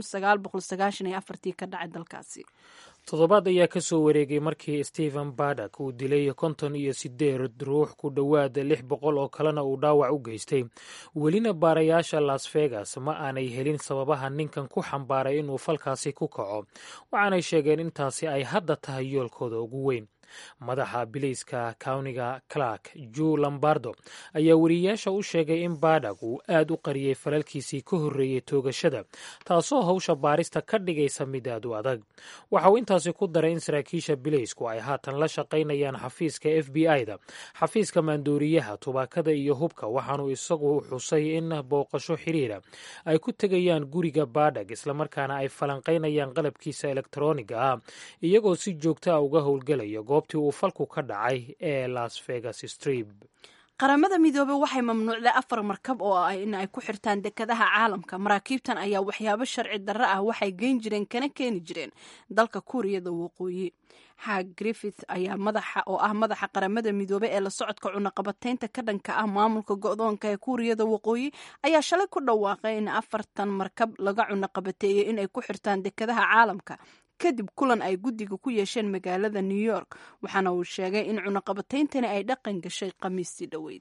ka dhacay dalkaasi toddobaad ayaa ka soo wareegay markii stephen badak uu dilay konton iyo sideed ruux ku dhowaad lix boqol oo kalena uu dhaawac u geystay welina baarayaasha las vegas ma aanay helin sababaha ninkan ku xambaaray inuu falkaasi ku kaco waxaanay sheegeen intaasi ay hadda tahay yoolkooda ugu weyn madaxa bilayska kawniga clark ju lombardo ayaa weriyayaasha u sheegay in badak uu aad u qariyey falalkiisii ka horreeyey toogashada taasoo hawsha baarista ka dhigaysa mid aad u adag waxa uu intaasi ku daray in saraakiisha bilaysku ay haatan la shaqaynayaan xafiiska f b i-da xafiiska maandooriyaha tubaakada iyo hubka waxaanu isagu xusay in booqasho xiriira ay ku tegayaan guriga badak islamarkaana ay falanqaynayaan qalabkiisa elektroniga ah iyagoo si joogta a uga howlgelaya goobtii uu falku ka dhacay ee las vegas strip qaramada midoobey waxay mamnuucday afar markab oo ah in ay ku xirtaan dekadaha caalamka maraakiibtan ayaa waxyaabo sharci darro ah waxay geyn jireen kana keeni jireen dalka kuuriyada waqooyi xaag griffith ayaa madaxa oo ah madaxa qaramada midoobey ee la socodka cunaqabataynta ka dhanka ah maamulka go-doonka ee kuuriyada waqooyi ayaa shalay ku dhawaaqay in afartan markab laga cunaqabateeyey inay ku xirtaan dekadaha caalamka kadib kulan ay guddiga ku yeesheen magaalada new york waxaana uu sheegay in cunaqabatayntani ay dhaqan gashay khamiistii dhoweyd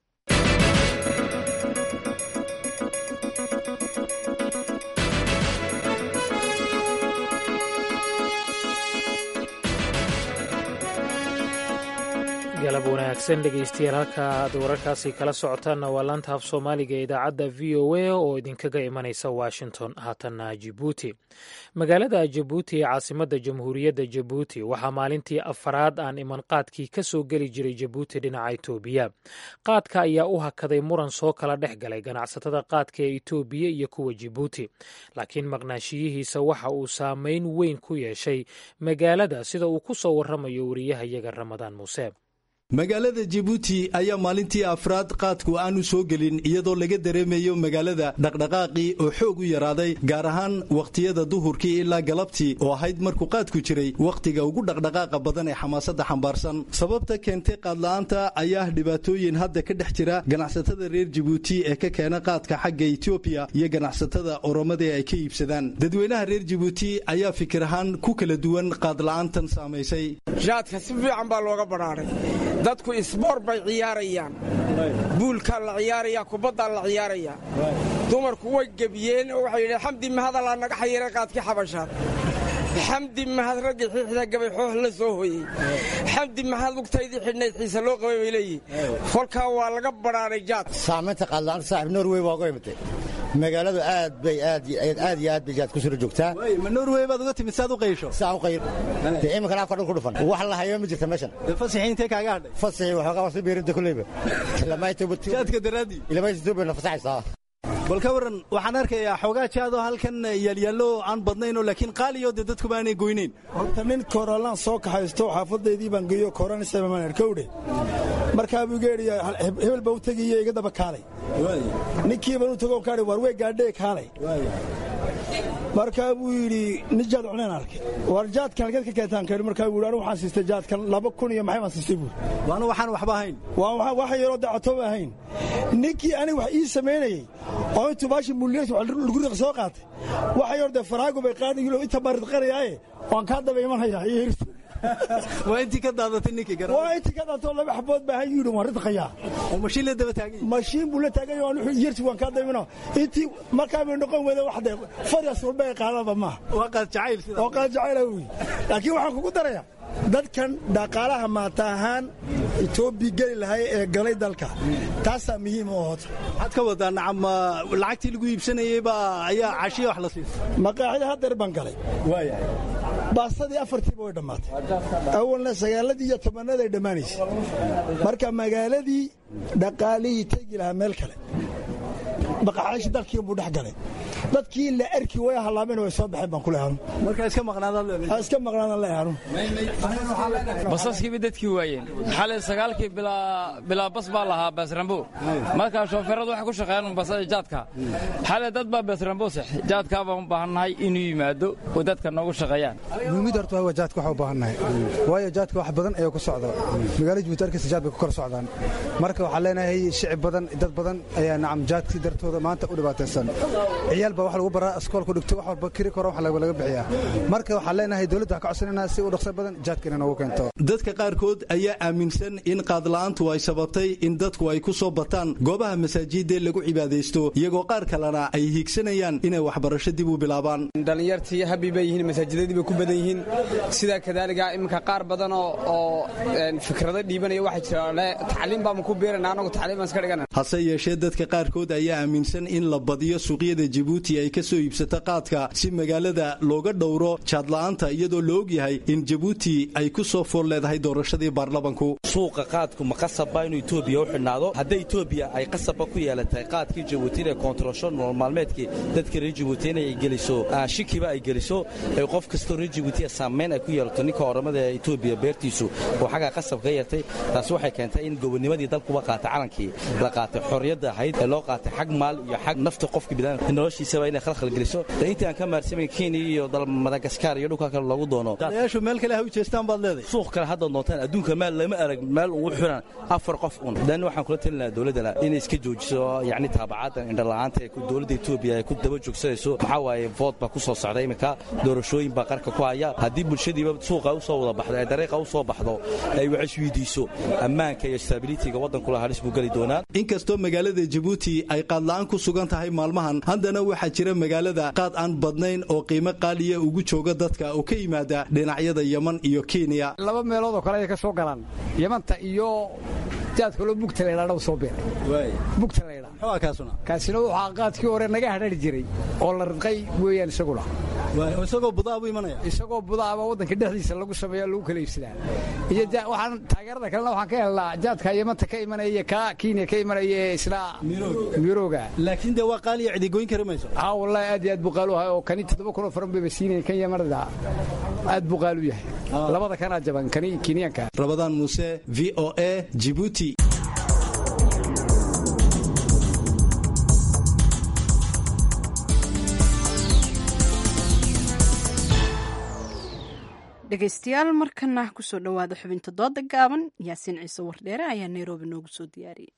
galab wanaagsan dhegaystayaal halka aad wararkaasi kala socotaanna waa laanta af soomaaliga ee idaacadda v o a oo idinkaga imanaysa washington haatanna jabuuti magaalada jabuuti ee caasimadda jamhuuriyadda jabuuti waxaa maalintii afaraad aan iman qaadkii ka soo geli jiray jabuuti dhinaca itoobiya qaadka ayaa u hakaday muran soo kala dhex galay ganacsatada qaadka ee itoobiya iyo kuwa jabuuti laakiin maqnaashiyihiisa waxa uu saameyn weyn ku yeeshay magaalada sida uu ku soo warramayo wariyahayaga ramadaan muuse magaalada jabuuti ayaa maalintii afraad qaadku aanu soo gelin iyadoo laga dareemayo magaalada dhaqdhaqaaqii oo xoog u yaraaday gaar ahaan wakhtiyada duhurkii ilaa galabtii oo ahayd markuu qaadku jiray wakhtiga ugu dhaqdhaqaaqa badan ee xamaasadda xambaarsan sababta keentay qaadla'aanta ayaa dhibaatooyin hadda ka dhex jira ganacsatada reer jabuuti ee ka keena qaadka xagga etoobiya iyo ganacsatada oromada ee ay ka iibsadaan dadweynaha reer jabuuti ayaa fikir ahaan ku kala duwan qaadla'aantan saamaysay jaadka si fiican baa looga badhaaray dadku isboor bay ciyaarayaan buulkaa la ciyaarayaa kubaddaa la ciyaarayaa dumarku way gebiyeen oo waxay yidhaheen xamdi mahadalaa naga xayiray qaadkii xabashaad xamdi mahad raggii xiixda gabay xoox la soo hoyey xamdi mahad lugtaydii xidhnayd xiise loo qabay bay leeyihin kolkaa waa laga badhaanay jaad saamaynta qaadla'aanta saaxib norway waa uga imatay magaaladu aad bay aad aad iyo aad bay jaad ku sura joogtaa ma norway baad uga timid saad u qaysho saa u qayr dee iminkana afka dhan ku dhufan wax la hayo ma jirta meeshan fasixii intee kaaga hadhay fasixii waxoogaa wasi beerinta kuleyba jaadka daraadii ilamaytuba na fasaxaysaa bal ka waran waxaan arkayaa xoogaa jaadoo halkan yaalyaallo aan badnaynoo laakiin qaaliyo dee dadku baanay goynayn horta nin korolaan soo kaxaysto xaafadaydii baan geeyo koransamaan arkowdhe markaa buu geedhiya hebel baa u tegiyo iga daba kaalay ninkii baan u tego kaadhi war wey gaadhee kaalay markaa buu yidhi nin jaad cuneen arkay war jaadkan halkeed ka keentaan kahi markaa buu yidhi anigu waxaan siistay jaadkan laba kun iyo maxay baan siistay buuri waana waxaan waxba ahayn waa wax yaroo dacatooba ahayn ninkii aniga wax ii samaynayey oo intuu baashi muliyas lagu riq soo qaatay waxa yar dee faraago bay qaadayilo inta baarid qarayaaye waan kaa daba imanhayaa iyo hirtu waa intii ka daadatay ninkii gara waa intii ka daadatay laba xabood baa yidhi waan ridqayaa oo mashiin la daba taagay mashiin buu la taagay waan wuxuu yerti waan ka damino intii markaa bay noqon wada wax de farias walba ay qaadaba ma waa qaad jacayl sida oo qaad jacayl wi laakiin waxaan kugu darayaa dadkan dhaqaalaha maata ahaan etoobiya geli lahay ee galay dalka taasaa muhiim u ahota waxaad ka wadaa nacam lacagtii lagu iibsanayey baa ayaa cashiya wax la siisa maqaaxida haddeer baan galay waayahay baasadii afartiiba way dhammaatay awalna sagaaladii iyo tobanaday dhammaanaysay marka magaaladii dhaqaalihii tegi lahaa meel kale baqaxaashi dalkii buu dhex galay dadkii la arki way halaameen way soo baxeen baan ku leehanu marka iska maqnaadaan ha iska maqnaadaan leehanu basaskiiba dadkii waayeen xalay sagaalkii bilaa bas baa lahaa baasrambo markaa shoofeeradu waxay ku shaqeeyaan basada jaadka xalay dad baa baasrambo sex jaadkaa baan u baahannahay inuu yimaado oo dadka noogu shaqeeyaan muhiimada horta waa jaadka waxaa u baahannahay waayo jaadka wax badan ayaa ku socda magaalada jabuuti arkaysa jaad bay ku kala socdaan marka waxaan leenahay shicib badan dad badan ayaa nacam jaadkii dartooda maanta u dhibaataysan ciyaal baa wax lagu baraa askoolku dhigto wax walba kiri koro wax laga bixiyaa marka waxaan leenahay dowladda waxaa ka codsanayna si u dhaqso badan jaadka inay noogu keento dadka qaarkood ayaa aaminsan in qaadla'aantu ay sababtay in dadku ay ku soo bataan goobaha masaajidee lagu cibaadaysto iyagoo qaar kalena ay hiigsanayaan inay waxbarasho dib u bilaabaan dhallinyartii habi bay yihiin masaajidadii bay ku badan yihiin sidaa kadaaliga iminka qaar badan oo fikrado dhiibanaya waxaa jira tacliim baama ku biirana anagu tacliim baan iska dhigana hase yeeshee dadka qaarkood ayaa aaminsan in la badiyo suuqyada jibuuti ay ka soo iibsato qaadka si magaalada looga dhowro jaadla'aanta iyadoo la ogyahay in jabuuti ay ku soo fool leedahay doorashadii baarlamanku suuqa qaadku ma qasabba inuu etoobiya u xidhnaado hadday etoobiya ay qasabba ku yeelatay qaadkii jabuuti inay koontarolsho nolol maalmeedkii dadka reer jabuuti inay geliso shikiba ay geliso ee qof kastoo reer jabuutiya saamayn ay ku yeelato ninka oramada ee etoobiya beertiisu oo xaggaa qasab ka yeertay taasi waxay keentay in gobonimadii dalkuba qaatay calankii la qaatay xorriyadda ahayd ee loo qaatay xag maal iyo xag nafta qofka bidaan noloshiisaba inay khalkhal geliso intii aan ka maarsamayn kenya iyo dal madagaskar iyo dhulka kale loogu doono dayaashu meel kale ha u jeestaan baad leedahay suuq kale haddaad noontaan adduunka maal lama arag meel ugu xiran afar qof un dan waxaan kula talinaha dowladdana inay iska joojiso yacni taabacaadan indhala'aanta ee dowladda etoobiya ay ku daba joogsanayso maxaa waaye vood baa ku soo socda iminka doorashooyin baa qarka ku haya haddii bulshadiiba suuqa u soo wada baxdo ee dariiqa u soo baxdo ay wax isweydiiso ammaanka iyo stabilityga waddankula halis buu geli doonaa inkastoo magaalada jabuuti ay qaadla'aan ku sugan tahay maalmahan haddana waxaa jira magaalada qaad aan badnayn oo qiimo qaaliya ugu jooga dadka oo ka yimaada dhinacyada yeman iyo kenya laba meelood oo kale ayay ka soo galaan yamanta iyo jaad kaloo bugta laydhaadha soo beer bugta laydhaa kaasina waxaa qaadkii hore naga hadhari jiray oo la ridqay weeyaan isaguna isagoo budaabu imanaya isagoo budaaba waddanka dhexdiisa lagu sameeya lagu kala iibsadaa iyo waxaan taageerada kalena waxaan ka helnaa jaadka yamanta ka imanaya iyo kaa kenya ka imanaya ee isla mirooga laakiin dee waa qaaliya cidigoyn kari mayso haa wallahi aad iyo aad buu qaalu yahay oo kani toddoba kun oo faran bayba siinaya kan yamanada aad buu qaalu yahay labada kanaa jaban kani kenyaanka rabadaan muuse v o a jibuuti dhegaystayaal markana kusoo dhowaada xubinta dooda gaaban yaasiin ciise wardheere ayaa nairobi noogu soo diyaariyey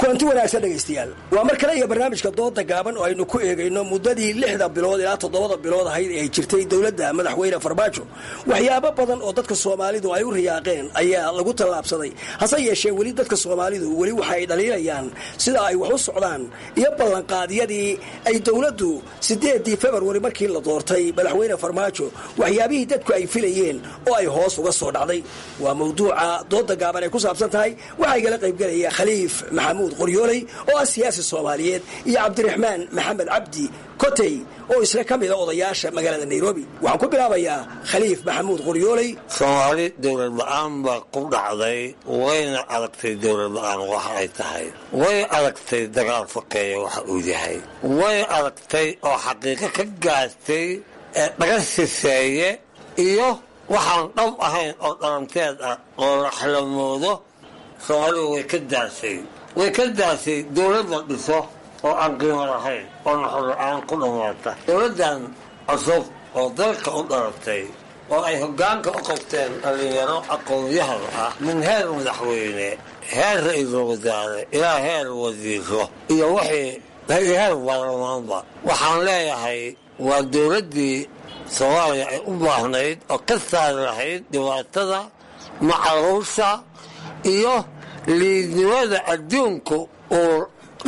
kulanti wanaagsan dhegaystayaal waa mar kale iyo barnaamijka dooda gaaban oo aynu ku eegayno muddadii lixda bilood ilaa toddobada bilood ahayd ee ay jirtay dowladda madaxweyne farmaajo waxyaabo badan oo dadka soomaalidu ay u riyaaqeen ayaa lagu tallaabsaday hase yeeshee weli dadka soomaalidu weli waxa ay dhaliilayaan sida ay wax u socdaan iyo ballanqaadyadii ay dowladdu siddeedii februari markii la doortay madaxweyne farmaajo waxyaabihii dadku ay filayeen oo ay hoos uga soo dhacday waa mawduuca dooda gaaban ay ku saabsan tahay waxaa igala qaybgelaya khaliif maxamuud qoryooley oo ah siyaasi soomaaliyeed iyo cabdiraxmaan maxamed cabdi kotey oo isla ka mida odayaasha magaalada nairobi waxaan ku bilaabayaa khaliif maxamuud qoryooley soomaali dowlad la-aan baa ku dhacday wayna aragtay dowlad la-aan waxa ay tahay way aragtay dagaal fakeeya waxa uu yahay way aragtay oo xaqiiqo ka gaartay ee dhaga siseeye iyo waxaan dhab ahayn oo dhalanteed ah oo la xlamoodo soomaalidu way ka daasay way ka daasay dowlad la dhiso oo aan qiimo lahayn oo naxor la-aan ku dhammaata dowladdan cusub oo dalka u dhalatay oo ay hoggaanka u qabteen dhallinyaro aqoon-yahan ah min heer madaxweyne heer ra-iisul wasaare ilaa heer wasiiro iyo wixii heer baarlamaanba waxaan leeyahay waa dowladdii soomaaliya ay u baahnayd oo ka saari lahayd dhibaatada macaruusha iyo liidnimada adduunku uu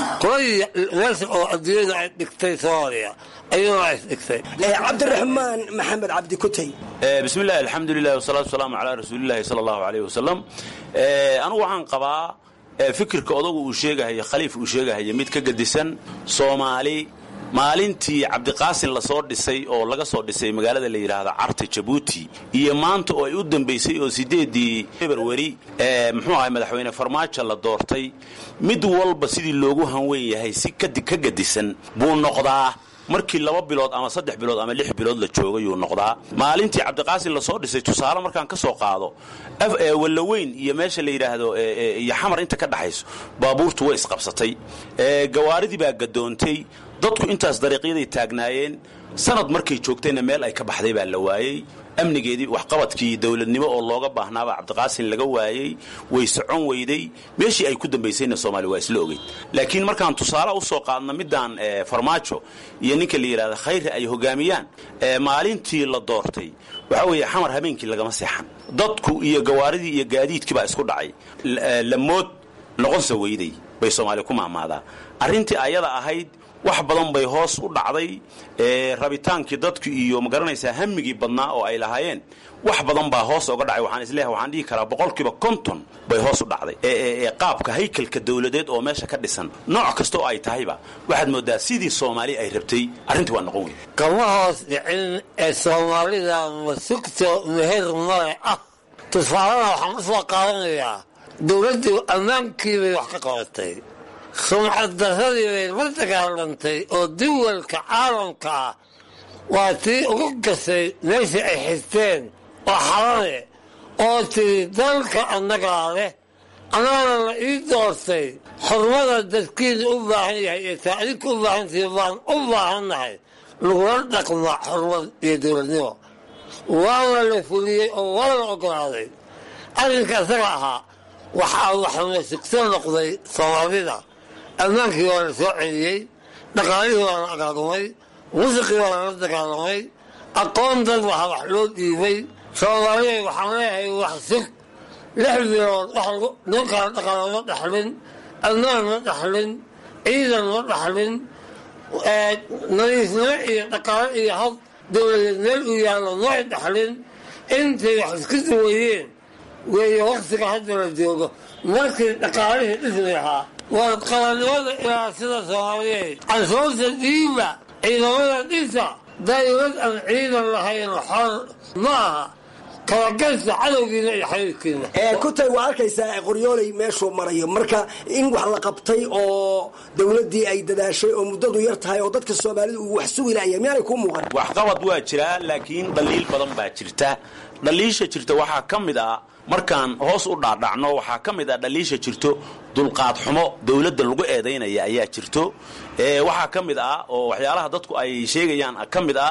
meesha oo adduunyada ay dhigtay soomaaliya ayuuna is dhigtay cabdiraxmaan maxamed cabdi kutey bismi illahi alxamdulilah wasalaatu wasalaamu calaa rasuulillahi sala allahu aleyh wasalam anigu waxaan qabaa fikirka odagu uu sheegahaya khaliif uu sheegahaya mid ka gedisan soomaali maalintii cabdiqaasin lasoo dhisay oo laga soo dhisay magaalada la yidhaahda carta jabuuti iyo maanta oo ay u dambaysay oo sideedii februari muxuu ahay madaxweyne farmaajo la doortay mid walba sidii loogu hanweyn yahay si ka gedisan buu noqdaa markii laba bilood ama saddex bilood ama lix bilood la joogayuu noqdaa maalintii cabdiqaasin lasoo dhisay tusaale markaan ka soo qaado wallaweyn iyo meesha la yidhaahdo iyo xamar inta ka dhaxayso baabuurtu way isqabsatay gawaaridii baa gadoontay dadku intaas dariiqyaday taagnaayeen sanad markay joogtayna meel ay ka baxday baa la waayey amnigeedii waxqabadkii dowladnimo oo looga baahnaabaa cabdiqaasin laga waayey way socon weyday meeshii ay ku dambaysayna soomaaliya waa isla ogeyd laakiin markaan tusaale u soo qaadno midaan farmaajo iyo ninka la yidhahda khayre ay hogaamiyaan maalintii la doortay waxaa weeye xamar habeenkii lagama seexan dadku iyo gawaaridii iyo gaadiidkii baa isku dhacay lamood noqonsa weyday bay soomaaliya ku maamaadaa arrintii ayada ahayd wax badan bay hoos u dhacday rabitaankii dadku iyo magaranaysaa hamigii badnaa oo ay lahaayeen wax badan baa hoos oga dhacay waxaan isleeyahay waxaan dhihi karaa boqolkiiba konton bay hoos u dhacday ee qaabka haykalka dowladeed oo meesha ka dhisan nooc kasta oo ay tahayba waxaad moodaa sidii soomaali ay rabtay arrintii waa noqon wey kama hoos dhicin ee soomaalida masugto meher male ah tusaalena waxaan u soo qaadanayaa dowladdu ammaankiibay wax ka qabatay sumcad daradii bay la dagaalantay oo duwalka caalamka ah waa tii ugu gasay meeshii ay xisteen oo xalane oo tiri dalka annagaa leh annagana la ii doortay xurmada dadkiina u baahan yahay iyo taa adinka u baahantihi baan u baahannahay lagula dhaqma xurmad iyo dowladnimo waana la fuliyey oo waa la ogolaaday arrinka isaga ahaa waxaa waxna sugso noqday soomaalida ammaankii waa la soo celiyey dhaqaalihii waa la agaagumay musiqii waa lala dagaalamay aqoon dad waxa wax loo dhiibay soomaaliya waxaan leeyahay wax sug lix bilood ninkaan dhaqaalo ma dhaxlin ammaan ma dhaxlin ciidan ma dhaxlin nadiifnimo iyo dhaqaalo iyo hab dowladeed meel uu yaallo may dhaxlin intay wax isku duwayeen weeye waktiga hadda la joogo markii dhaqaalihii dhismi lahaa waa qalannimada ilaa sida soomaaliyeed canshuurta diiba ciidamada dhisa dawlad aan ciidan lahayn xor ma aha kalagaysa cadowgiina iyo xayiirkiina kutay waa arkaysaa qoryooley meeshuu marayo marka in wax la qabtay oo dowladdii ay dadaashay oo muddadu yar tahay oo dadka soomaalida uu wax sugi laaya miyaanay kuu muuqan waxqabad waa jiraa laakiin dhaliil badan baa jirta dhaliisha jirta waxaa ka mid ah markaan hoos u dhaadhacno waxaa ka mid ah dhaliisha jirto dulqaad xumo dowladda lagu eedaynaya ayaa jirto waxaa ka mid ah oo waxyaalaha dadku ay sheegayaan ka mid ah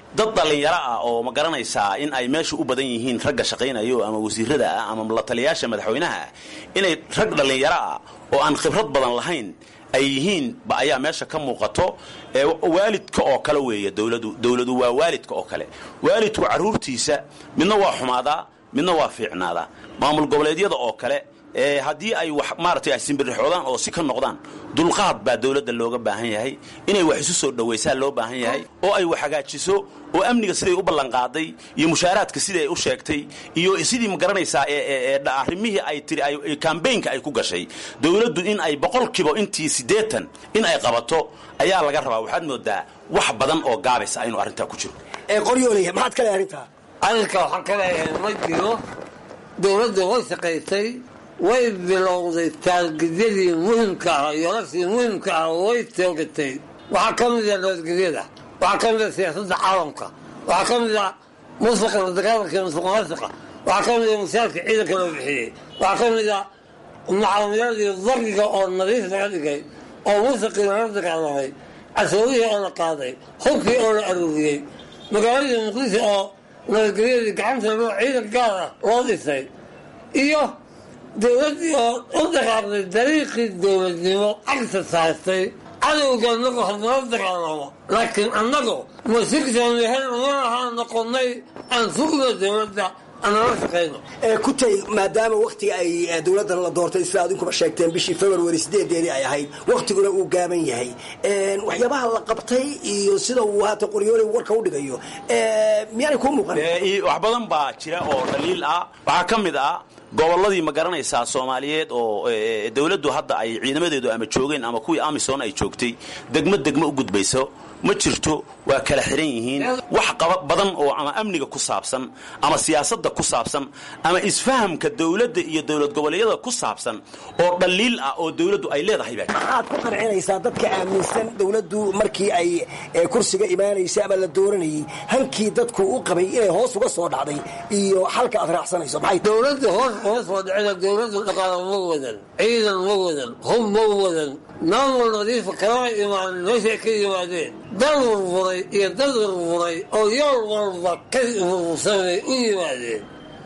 dad dhallinyaro ah oo ma garanaysaa in ay meesha u badan yihiin ragga shaqaynayo ama wasiirada ah ama la taliyaasha madaxweynaha ah inay rag dhallinyaro ah oo aan khibrad badan lahayn ay yihiin ba ayaa meesha ka muuqato ee waalidka oo kale weeye dowladu dowladu waa waalidka oo kale waalidku carruurtiisa midna waa xumaadaa midna waa fiicnaadaa maamul goboleedyada oo kale ee haddii ay wax maaragtay ay simbirixoodaan oo si ka noqdaan dulqaad baa dowladda looga baahan yahay inay wax isu soo dhowaysaa loo baahan yahay oo ay wax hagaajiso oo amniga siday u ballanqaaday iyo mushaaraadka sidai ay u sheegtay iyo sidii ma garanaysaa ee arrimihii ay tiri ay kambaynka ay ku gashay dowladdu in ay boqolkiiba intii siddeetan in ay qabato ayaa laga rabaa waxaad moodaa wax badan oo gaabis ah inuu arrintaa ku jiro qoryoolaya maxaad ka leehay arrintaa arrinka waxaan ka leeyahay ma jiro dowladda way shaqaysay way bilowday taargidyadii muhimka ah yoolashii muhimka ah way toogatay waxaa ka mid a nabadgelyada waxaa ka mid a siyaasadda caalamka waxaa ka mid a musuqa la dagaalanka musuqmaasuqa waxaa ka mid a mushaarka ciidanka loo bixiyey waxaa ka mid a macaamiladii dargiga oo nadiif laga dhigay oo musuqii lala dagaalamay cashuurihii oo la qaaday hubkii oo la aruuriyey magaaladii muqdisho oo nabadgelyadii gacanta loo ciidan gaar ah loo dhisay iyo dowladdii oo u dhaqaaqday dariiqii dowladnimo cagsa saartay cadowga anagu hadnala dagaalamo laakiin annagu ma sigsanehen uma ahaa noqonnay aan sugno dowladda anala shaqayno kutay maadaama wakhtiga ay dowladdan la doortay sida adinkuba sheegteen bishii february sideedeedii ay ahayd wakhtiguna uu gaaban yahay waxyaabaha la qabtay iyo sida uu haata qoryoole warka u dhigayo miyaanay kuu muuqan wax badan baa jira oo dhaliil ah waxaa ka mid ah gobolladii ma garanaysaa soomaaliyeed oo dowladdu hadda ay ciidamadeedu ama joogeen ama kuwii amisom ay joogtay degmo degmo u gudbayso ma jirto waa kala xiran yihiin wax qaba badan oo ama amniga ku saabsan ama siyaasadda ku saabsan ama isfahamka dowladda iyo dowlad goboleedyada ku saabsan oo dhaliil ah oo dowladdu ay leedahay baa maxaad ku qancinaysaa dadka aaminsan dowladdu markii ay kursiga imaanaysay ama la dooranayay hankii dadku u qabay inay hoos uga soo dhacday iyo xalka aad raacsanayso maxay dowladda hoos uga soo dhacida dowladdu dhaqaalo ma wadan ciidan ma wadan hub ma wadan maamul nadiifa kalama imaanin meeshay ka yimaadeen dal burburay iyo dad burburay oo yool walba ka burbursanay u yimaadeen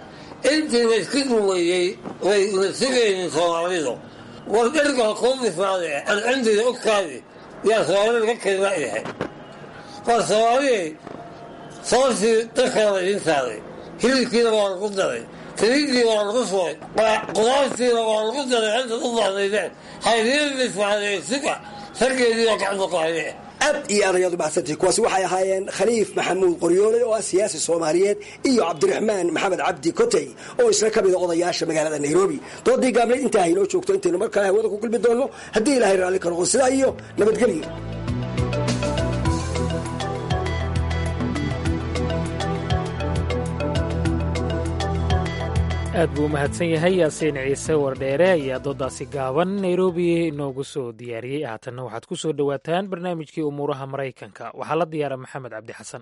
intii la isku duwayey way la sugaynin soomaalidu war dherga kuu bifaade alcindida u kaadi yaa soomaalida ka kelima yahay war soomaaliyay soosii dadkana la idiin saaray hilibkiina waa lagu daray saliidii waa lagu shubay qudaartiina waa lagu daray intaad u baahnaydeen haydiin bifaadee suga raggeedii oo gacanta ku haye aad iyo aad ayaad u mahadsantihi kuwaasi waxay ahaayeen khaliif maxamuud qoryoole oo ah siyaasi soomaaliyeed iyo cabdiraxmaan maxamed cabdi kotey oo isna ka mida odayaasha magaalada nairobi doodii gaabneed intaa haynoo joogto intaynu mar kale hawada ku kulmi doonno haddii ilaahay raalli ka noqon sidaa iyo nabadgelyo aad buu u mahadsan yahay yaasiin ciise wardheere ayaa doodaasi gaaban nairobi inoogu soo diyaariyey haatanna waxaad ku soo dhowaataan barnaamijkii umuuraha maraykanka waxaa la diyaara maxamed cabdi xasan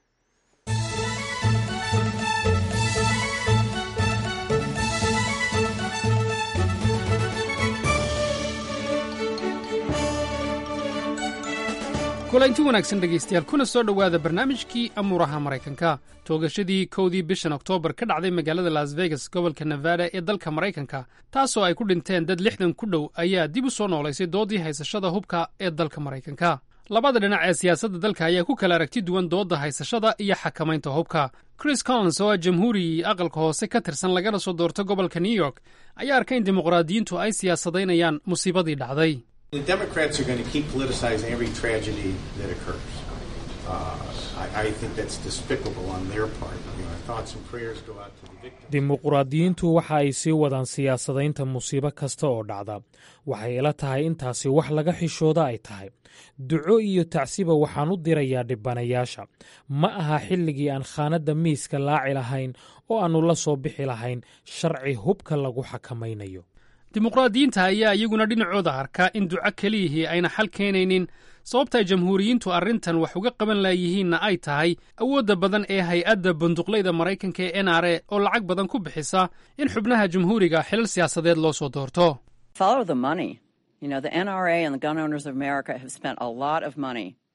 kulanti wanaagsan dhegaystayaal kuna soo dhowaada barnaamijkii amuuraha maraykanka toogashadii kowdii bishan oktoobar ka dhacday magaalada las vegas gobolka nevada ee dalka maraykanka taasoo ay ku dhinteen dad lixdan ku dhow ayaa dib u soo noolaysay doodii haysashada hubka ee dalka maraykanka labada dhinac ee siyaasadda dalka ayaa ku kala aragti duwan doodda haysashada iyo xakamaynta hubka chris collins oo ah jamhuuri aqalka hoose ka tirsan lagana soo doorto gobolka new york ayaa arkay in dimuqraadiyiintu ay siyaasadaynayaan musiibadii dhacday The Democrats are going to keep politicizing every tragedy that occurs. Uh, I, I think that's despicable on their part. You know, our thoughts and prayers go out to the victims. dimuqraadiyiintu waxa ay sii wadaan siyaasadaynta musiibo kasta oo dhacda waxay ila tahay intaasi wax laga xishooda ay tahay duco iyo tacsiba waxaan u dirayaa dhibanayaasha ma aha xilligii aan khaanadda miiska laaci lahayn oo aannu la soo bixi lahayn sharci hubka lagu xakamaynayo dimuqraadiyiinta ayaa iyaguna dhinacooda arkaa in duco keliyihii ayna xal keenaynin sababta ay jamhuuriyiintu arrintan wax uga qaban laayihiinna ay tahay awoodda badan ee hay-adda bunduqlayda maraykanka ee n r a oo lacag badan ku bixisa in xubnaha jamhuuriga xilal siyaasadeed loo soo doorto Follow the money. You know, the NRA and the Gun Owners of America have spent a lot of money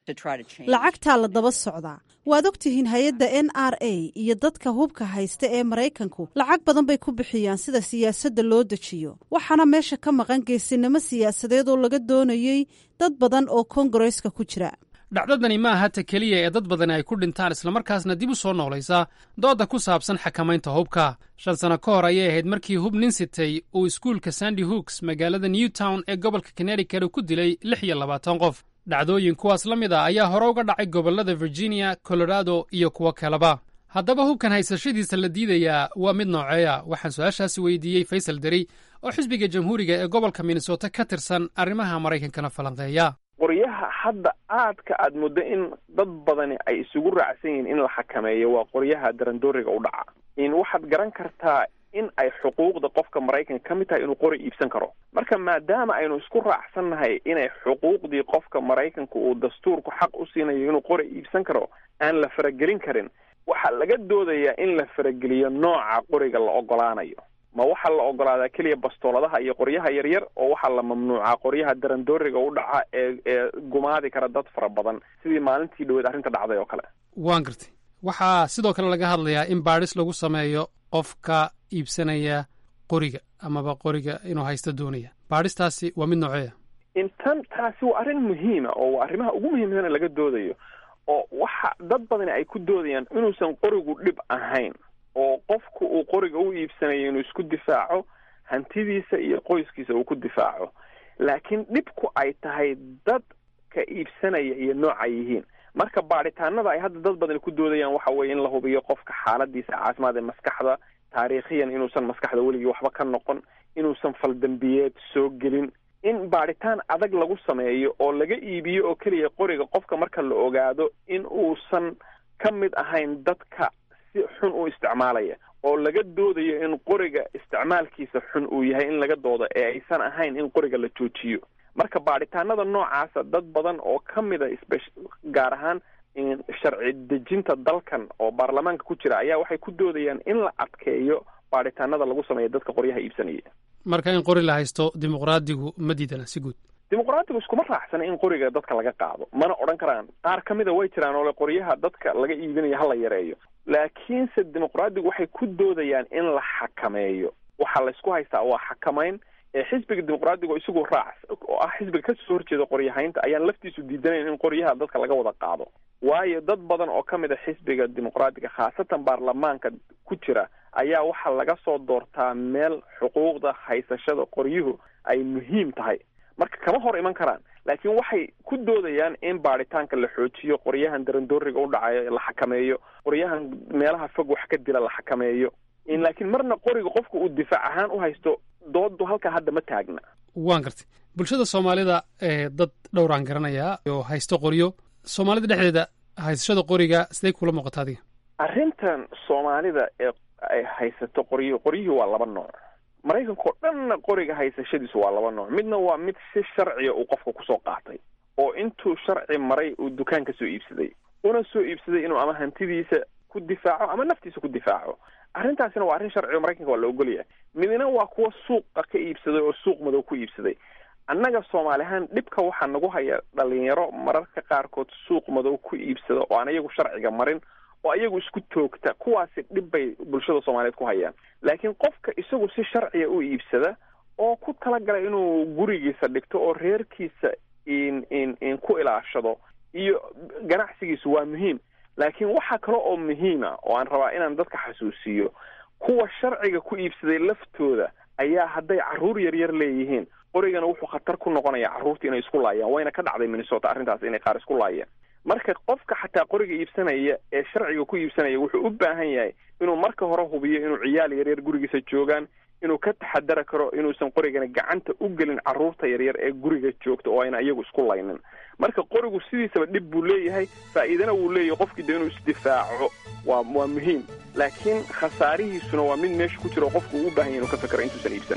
lacagtaa la daba socdaa waad ogtihiin hay-adda n r a iyo dadka hubka haysta ee maraykanku lacag badan bay ku bixiyaan sida siyaasadda loo dejiyo waxaana meesha ka maqan geesinimo siyaasadeed oo laga doonayey dad badan oo kongareska ku jira dhacdadani ma aha ta keliya ee dad badani ay ku dhintaan islamarkaasna dib u soo noolaysa doodda ku saabsan xakamaynta hubka shan sano ka hor ayay ahayd markii hub nin sitay uu iskuulka sandy hooks magaalada newtown ee gobolka connecticut ku dilay lix iyo labaatan qof dhacdooyin kuwaas la mid a ayaa hore uga dhacay gobollada virginia colorado iyo kuwo kaleba haddaba hubkan haysashadiisa la diidayaa waa mid nooceeya waxaan su-aashaasi weydiiyey faysal deri oo xisbiga jamhuuriga ee gobolka minnesota ka tirsan arrimaha maraykankana falanqeeya qoryaha hadda aadka aad muddo in dad badani ay isugu raacsan yihiin in la xakameeyo waa qoryaha darandooriga u dhaca in waxaad garan kartaa in ay xuquuqda qofka maraykanka ka mid tahay inuu qori iibsan karo marka maadaama aynu isku raacsannahay inay xuquuqdii qofka maraykanka uu dastuurku xaq u siinayo inuu qori iibsan karo aan la faragelin karin waxaa laga doodayaa in la farageliyo nooca qoriga la ogolaanayo ma waxaa la ogolaadaa keliya bastooladaha iyo qoryaha yaryar oo waxaa la mamnuucaa qoryaha darandooriga u dhaca ee ee gumaadi kara dad fara badan sidii maalintii dhaweed arrinta dhacday oo kale waan gartay waxaa sidoo kale laga hadlayaa in baadhis lagu sameeyo qofka iibsanaya qoriga amaba qoriga inuu haysto doonaya baadhistaasi waa mid nooceeya intan taasi waa arrin muhiima oo waa arrimaha ugu muhiimsana laga doodayo oo waxa dad badani ay ku doodayaan inuusan qorigu dhib ahayn oo qofku uu qoriga u iibsanayo inuu isku difaaco hantidiisa iyo qoyskiisa uu ku difaaco laakiin dhibku ay tahay dadka iibsanaya iyo nooca yihiin marka baadhitaanada ay hadda dad badani ku doodayaan waxa weeye in la hubiyo qofka xaaladiisa caafimaad ee maskaxda taariikhiyan inuusan maskaxda weligii waxba ka noqon inuusan faldambiyeed soo gelin in baadhitaan adag lagu sameeyo oo laga iibiyo oo keliya qoriga qofka marka la ogaado in uusan ka mid ahayn dadka si xun u isticmaalaya oo laga doodayo in qoriga isticmaalkiisa xun uu yahay in laga doodo ee aysan ahayn in qoriga la joojiyo marka baadhitaanada noocaasa dad badan oo ka mida spe gaar ahaan sharci dejinta dalkan oo baarlamaanka ku jira ayaa waxay ku doodayaan in la adkeeyo baadhitaanada lagu sameeya dadka qoryaha iibsanaya marka in qori la haysto dimuqraadigu ma diidana si guud dimuqraadigu iskuma raacsana in qoriga dadka laga qaado mana odhan karaan qaar ka mida way jiraan oo le qoryaha dadka laga iibinayo hala yareeyo laakiinse dimuqraadigu waxay ku doodayaan in la xakameeyo waxaa laysku haystaa waa xakamayn ee xisbiga dimuqraadiga oo isagu raac oo ah xisbiga kasoo horjeeda qoryahaynta ayaan laftiisu diidanayn in qoryaha dadka laga wada qaado waayo dad badan oo ka mid a xisbiga dimuqraadiga khaasatan baarlamaanka ku jira ayaa waxaa laga soo doortaa meel xuquuqda haysashada qoryuhu ay muhiim tahay marka kama hor iman karaan laakiin waxay ku doodayaan in baadhitaanka la xoojiyo qoryahan darandooriga u dhacayo la xakameeyo qoryahan meelaha fog wax ka dila la xakameeyo in laakiin marna qoriga qofka uu difaac ahaan u haysto doodu halkaa hadda ma taagna waan gartay bulshada soomaalida ee dad dhowraan garanayaa oo haysto qoryo soomaalida dhexdeeda haysashada qoriga siday kula muuqata adiga arrintan soomaalida ee ay haysato qoryo qoryihii waa laba nooc maraykanka oo dhanna qoriga haysashadiisu waa laba nooc midna waa mid si sharciya uu qofka kusoo qaatay oo intuu sharci maray uu dukaan ka soo iibsaday una soo iibsaday inuu ama hantidiisa ku difaaco ama naftiisa ku difaaco arrintaasina waa arrin sharci oo maraykanka waa la ogolyahay midna waa kuwa suuqa ka iibsaday oo suuq madow ku iibsaday annaga soomaali ahaan dhibka waxaa nagu haya dhalinyaro mararka qaarkood suuq madow ku iibsada oo aan iyagu sharciga marin oo ayagu isku toogta kuwaasi dhib bay bulshada soomaaliyeed ku hayaan laakiin qofka isagu si sharciya u iibsada oo ku talagalay inuu gurigiisa dhigto oo reerkiisa in in in ku ilaashado iyo ganacsigiisu waa muhiim laakiin waxaa kale oo muhiima oo aan rabaa inaan dadka xasuusiyo kuwa sharciga ku iibsaday laftooda ayaa hadday carruur yaryar leeyihiin qorigana wuxuu khatar ku noqonaya carruurta inay isku laayaan wayna ka dhacday minnesota arrintaas inay qaar isku laayeen marka qofka xataa qoriga iibsanaya ee sharciga ku iibsanaya wuxuu u baahan yahay inuu marka hore hubiyo inuu ciyaal yaryar gurigiisa joogaan inuu ka taxadara karo inuusan qorigana gacanta u gelin carruurta yaryar ee guriga joogta oo ayna iyagu isku laynin marka qorigu sidiisaba dhib buu leeyahay faa'iidana wuu leeyahay qofkii de inuu isdifaaco waa waa muhiim laakiin khasaarihiisuna waa mid meesha ku jira oo qofku uu u baahan yahay inuu ka fakero intuusan iibsan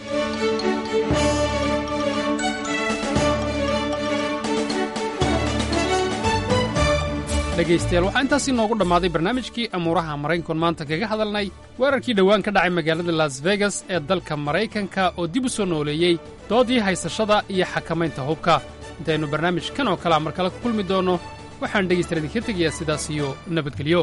dhegaystayaal waxaa intaasi noogu dhammaaday barnaamijkii amuuraha maraykankoon maanta kaga hadalnay weerarkii dhowaan ka dhacay magaalada las vegas ee dalka maraykanka oo dib u soo nooleeyey doodii haysashada iyo xakamaynta hubka intaynu barnaamij kan oo kalea mar kale ku kulmi doonno waxaan dhegaystayaal idinka tegayaa sidaas iyo nabadgelyo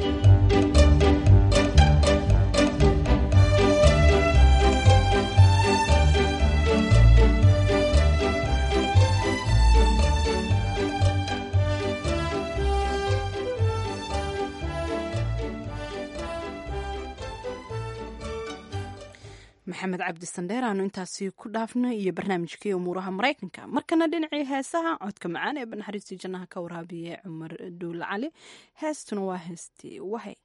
maxamed cabdi sandheer aanu intaasi ku dhaafno iyo barnaamijkii umuuraha maraykanka markana dhinacii heesaha codka macaan ee banaxariistii jannaha ka waraabiye cumar dhuul cali heestuna waa heestii wahay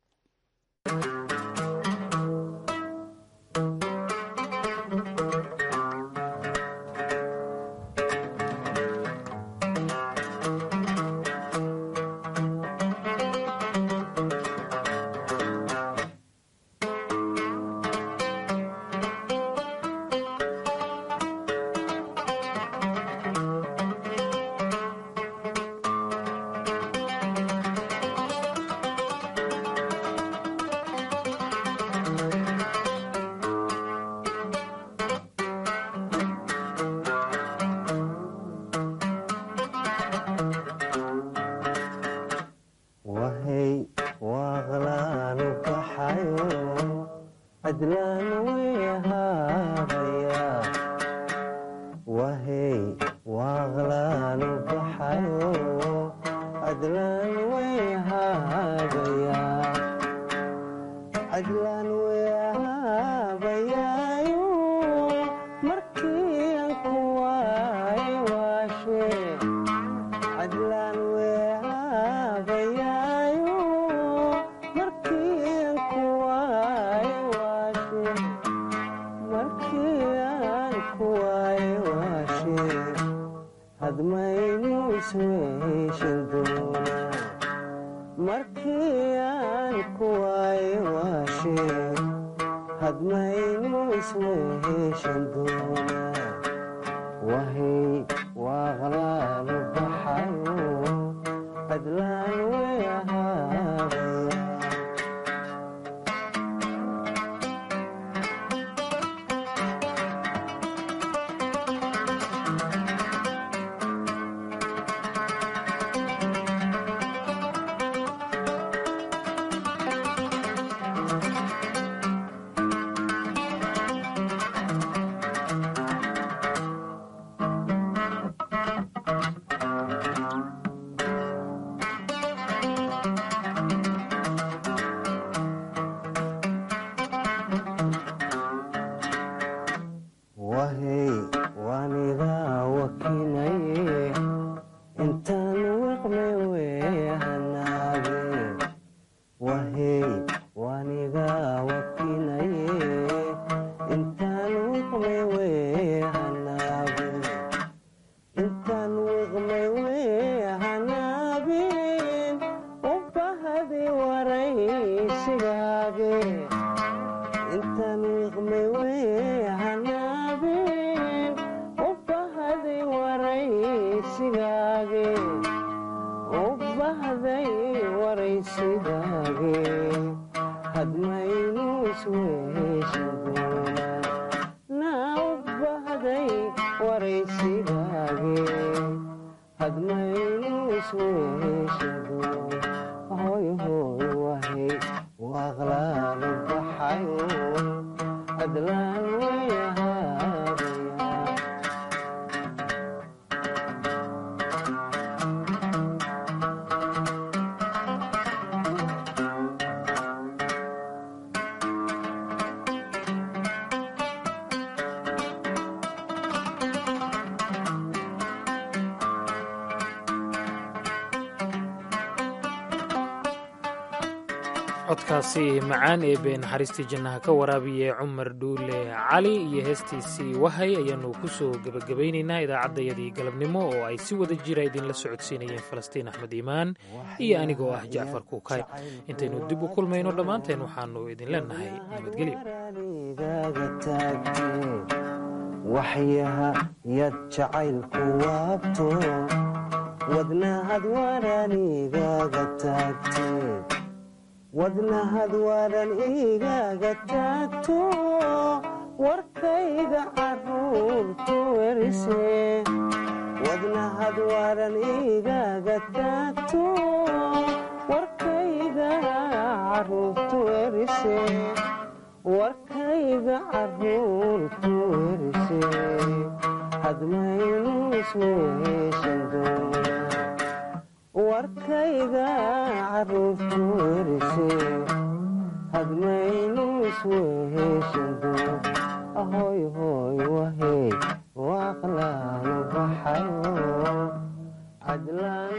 codkaasi macaan ee been naxariistii jannaha ka waraabiye cumar dhuule cali iyo heestiisii wahay ayaannu ku soo gebagabaynaynaa idaacaddayadii galabnimo oo ay si wada jira idinla socodsiinayeen falastiin axmed iimaan iyo anigoo ah jacfar kuukay intaynu dib u kulmayno dhammaanteen waxaannu idin leennahay nabadgelyo waxyaha yad jacaylku waabto wadnahad waranigaga taagte wadnahad waran igaga taagto warkayga caruurtu werise wadnahad waran igaga taagto warkayga caruurtu erise warkayga caruurtu erise hadmaynu isweeshan doona warkayga caruurtu erise hadmaynu isweeshan doona ahoy hoy wahey waaqlaanu baxayo cadlaan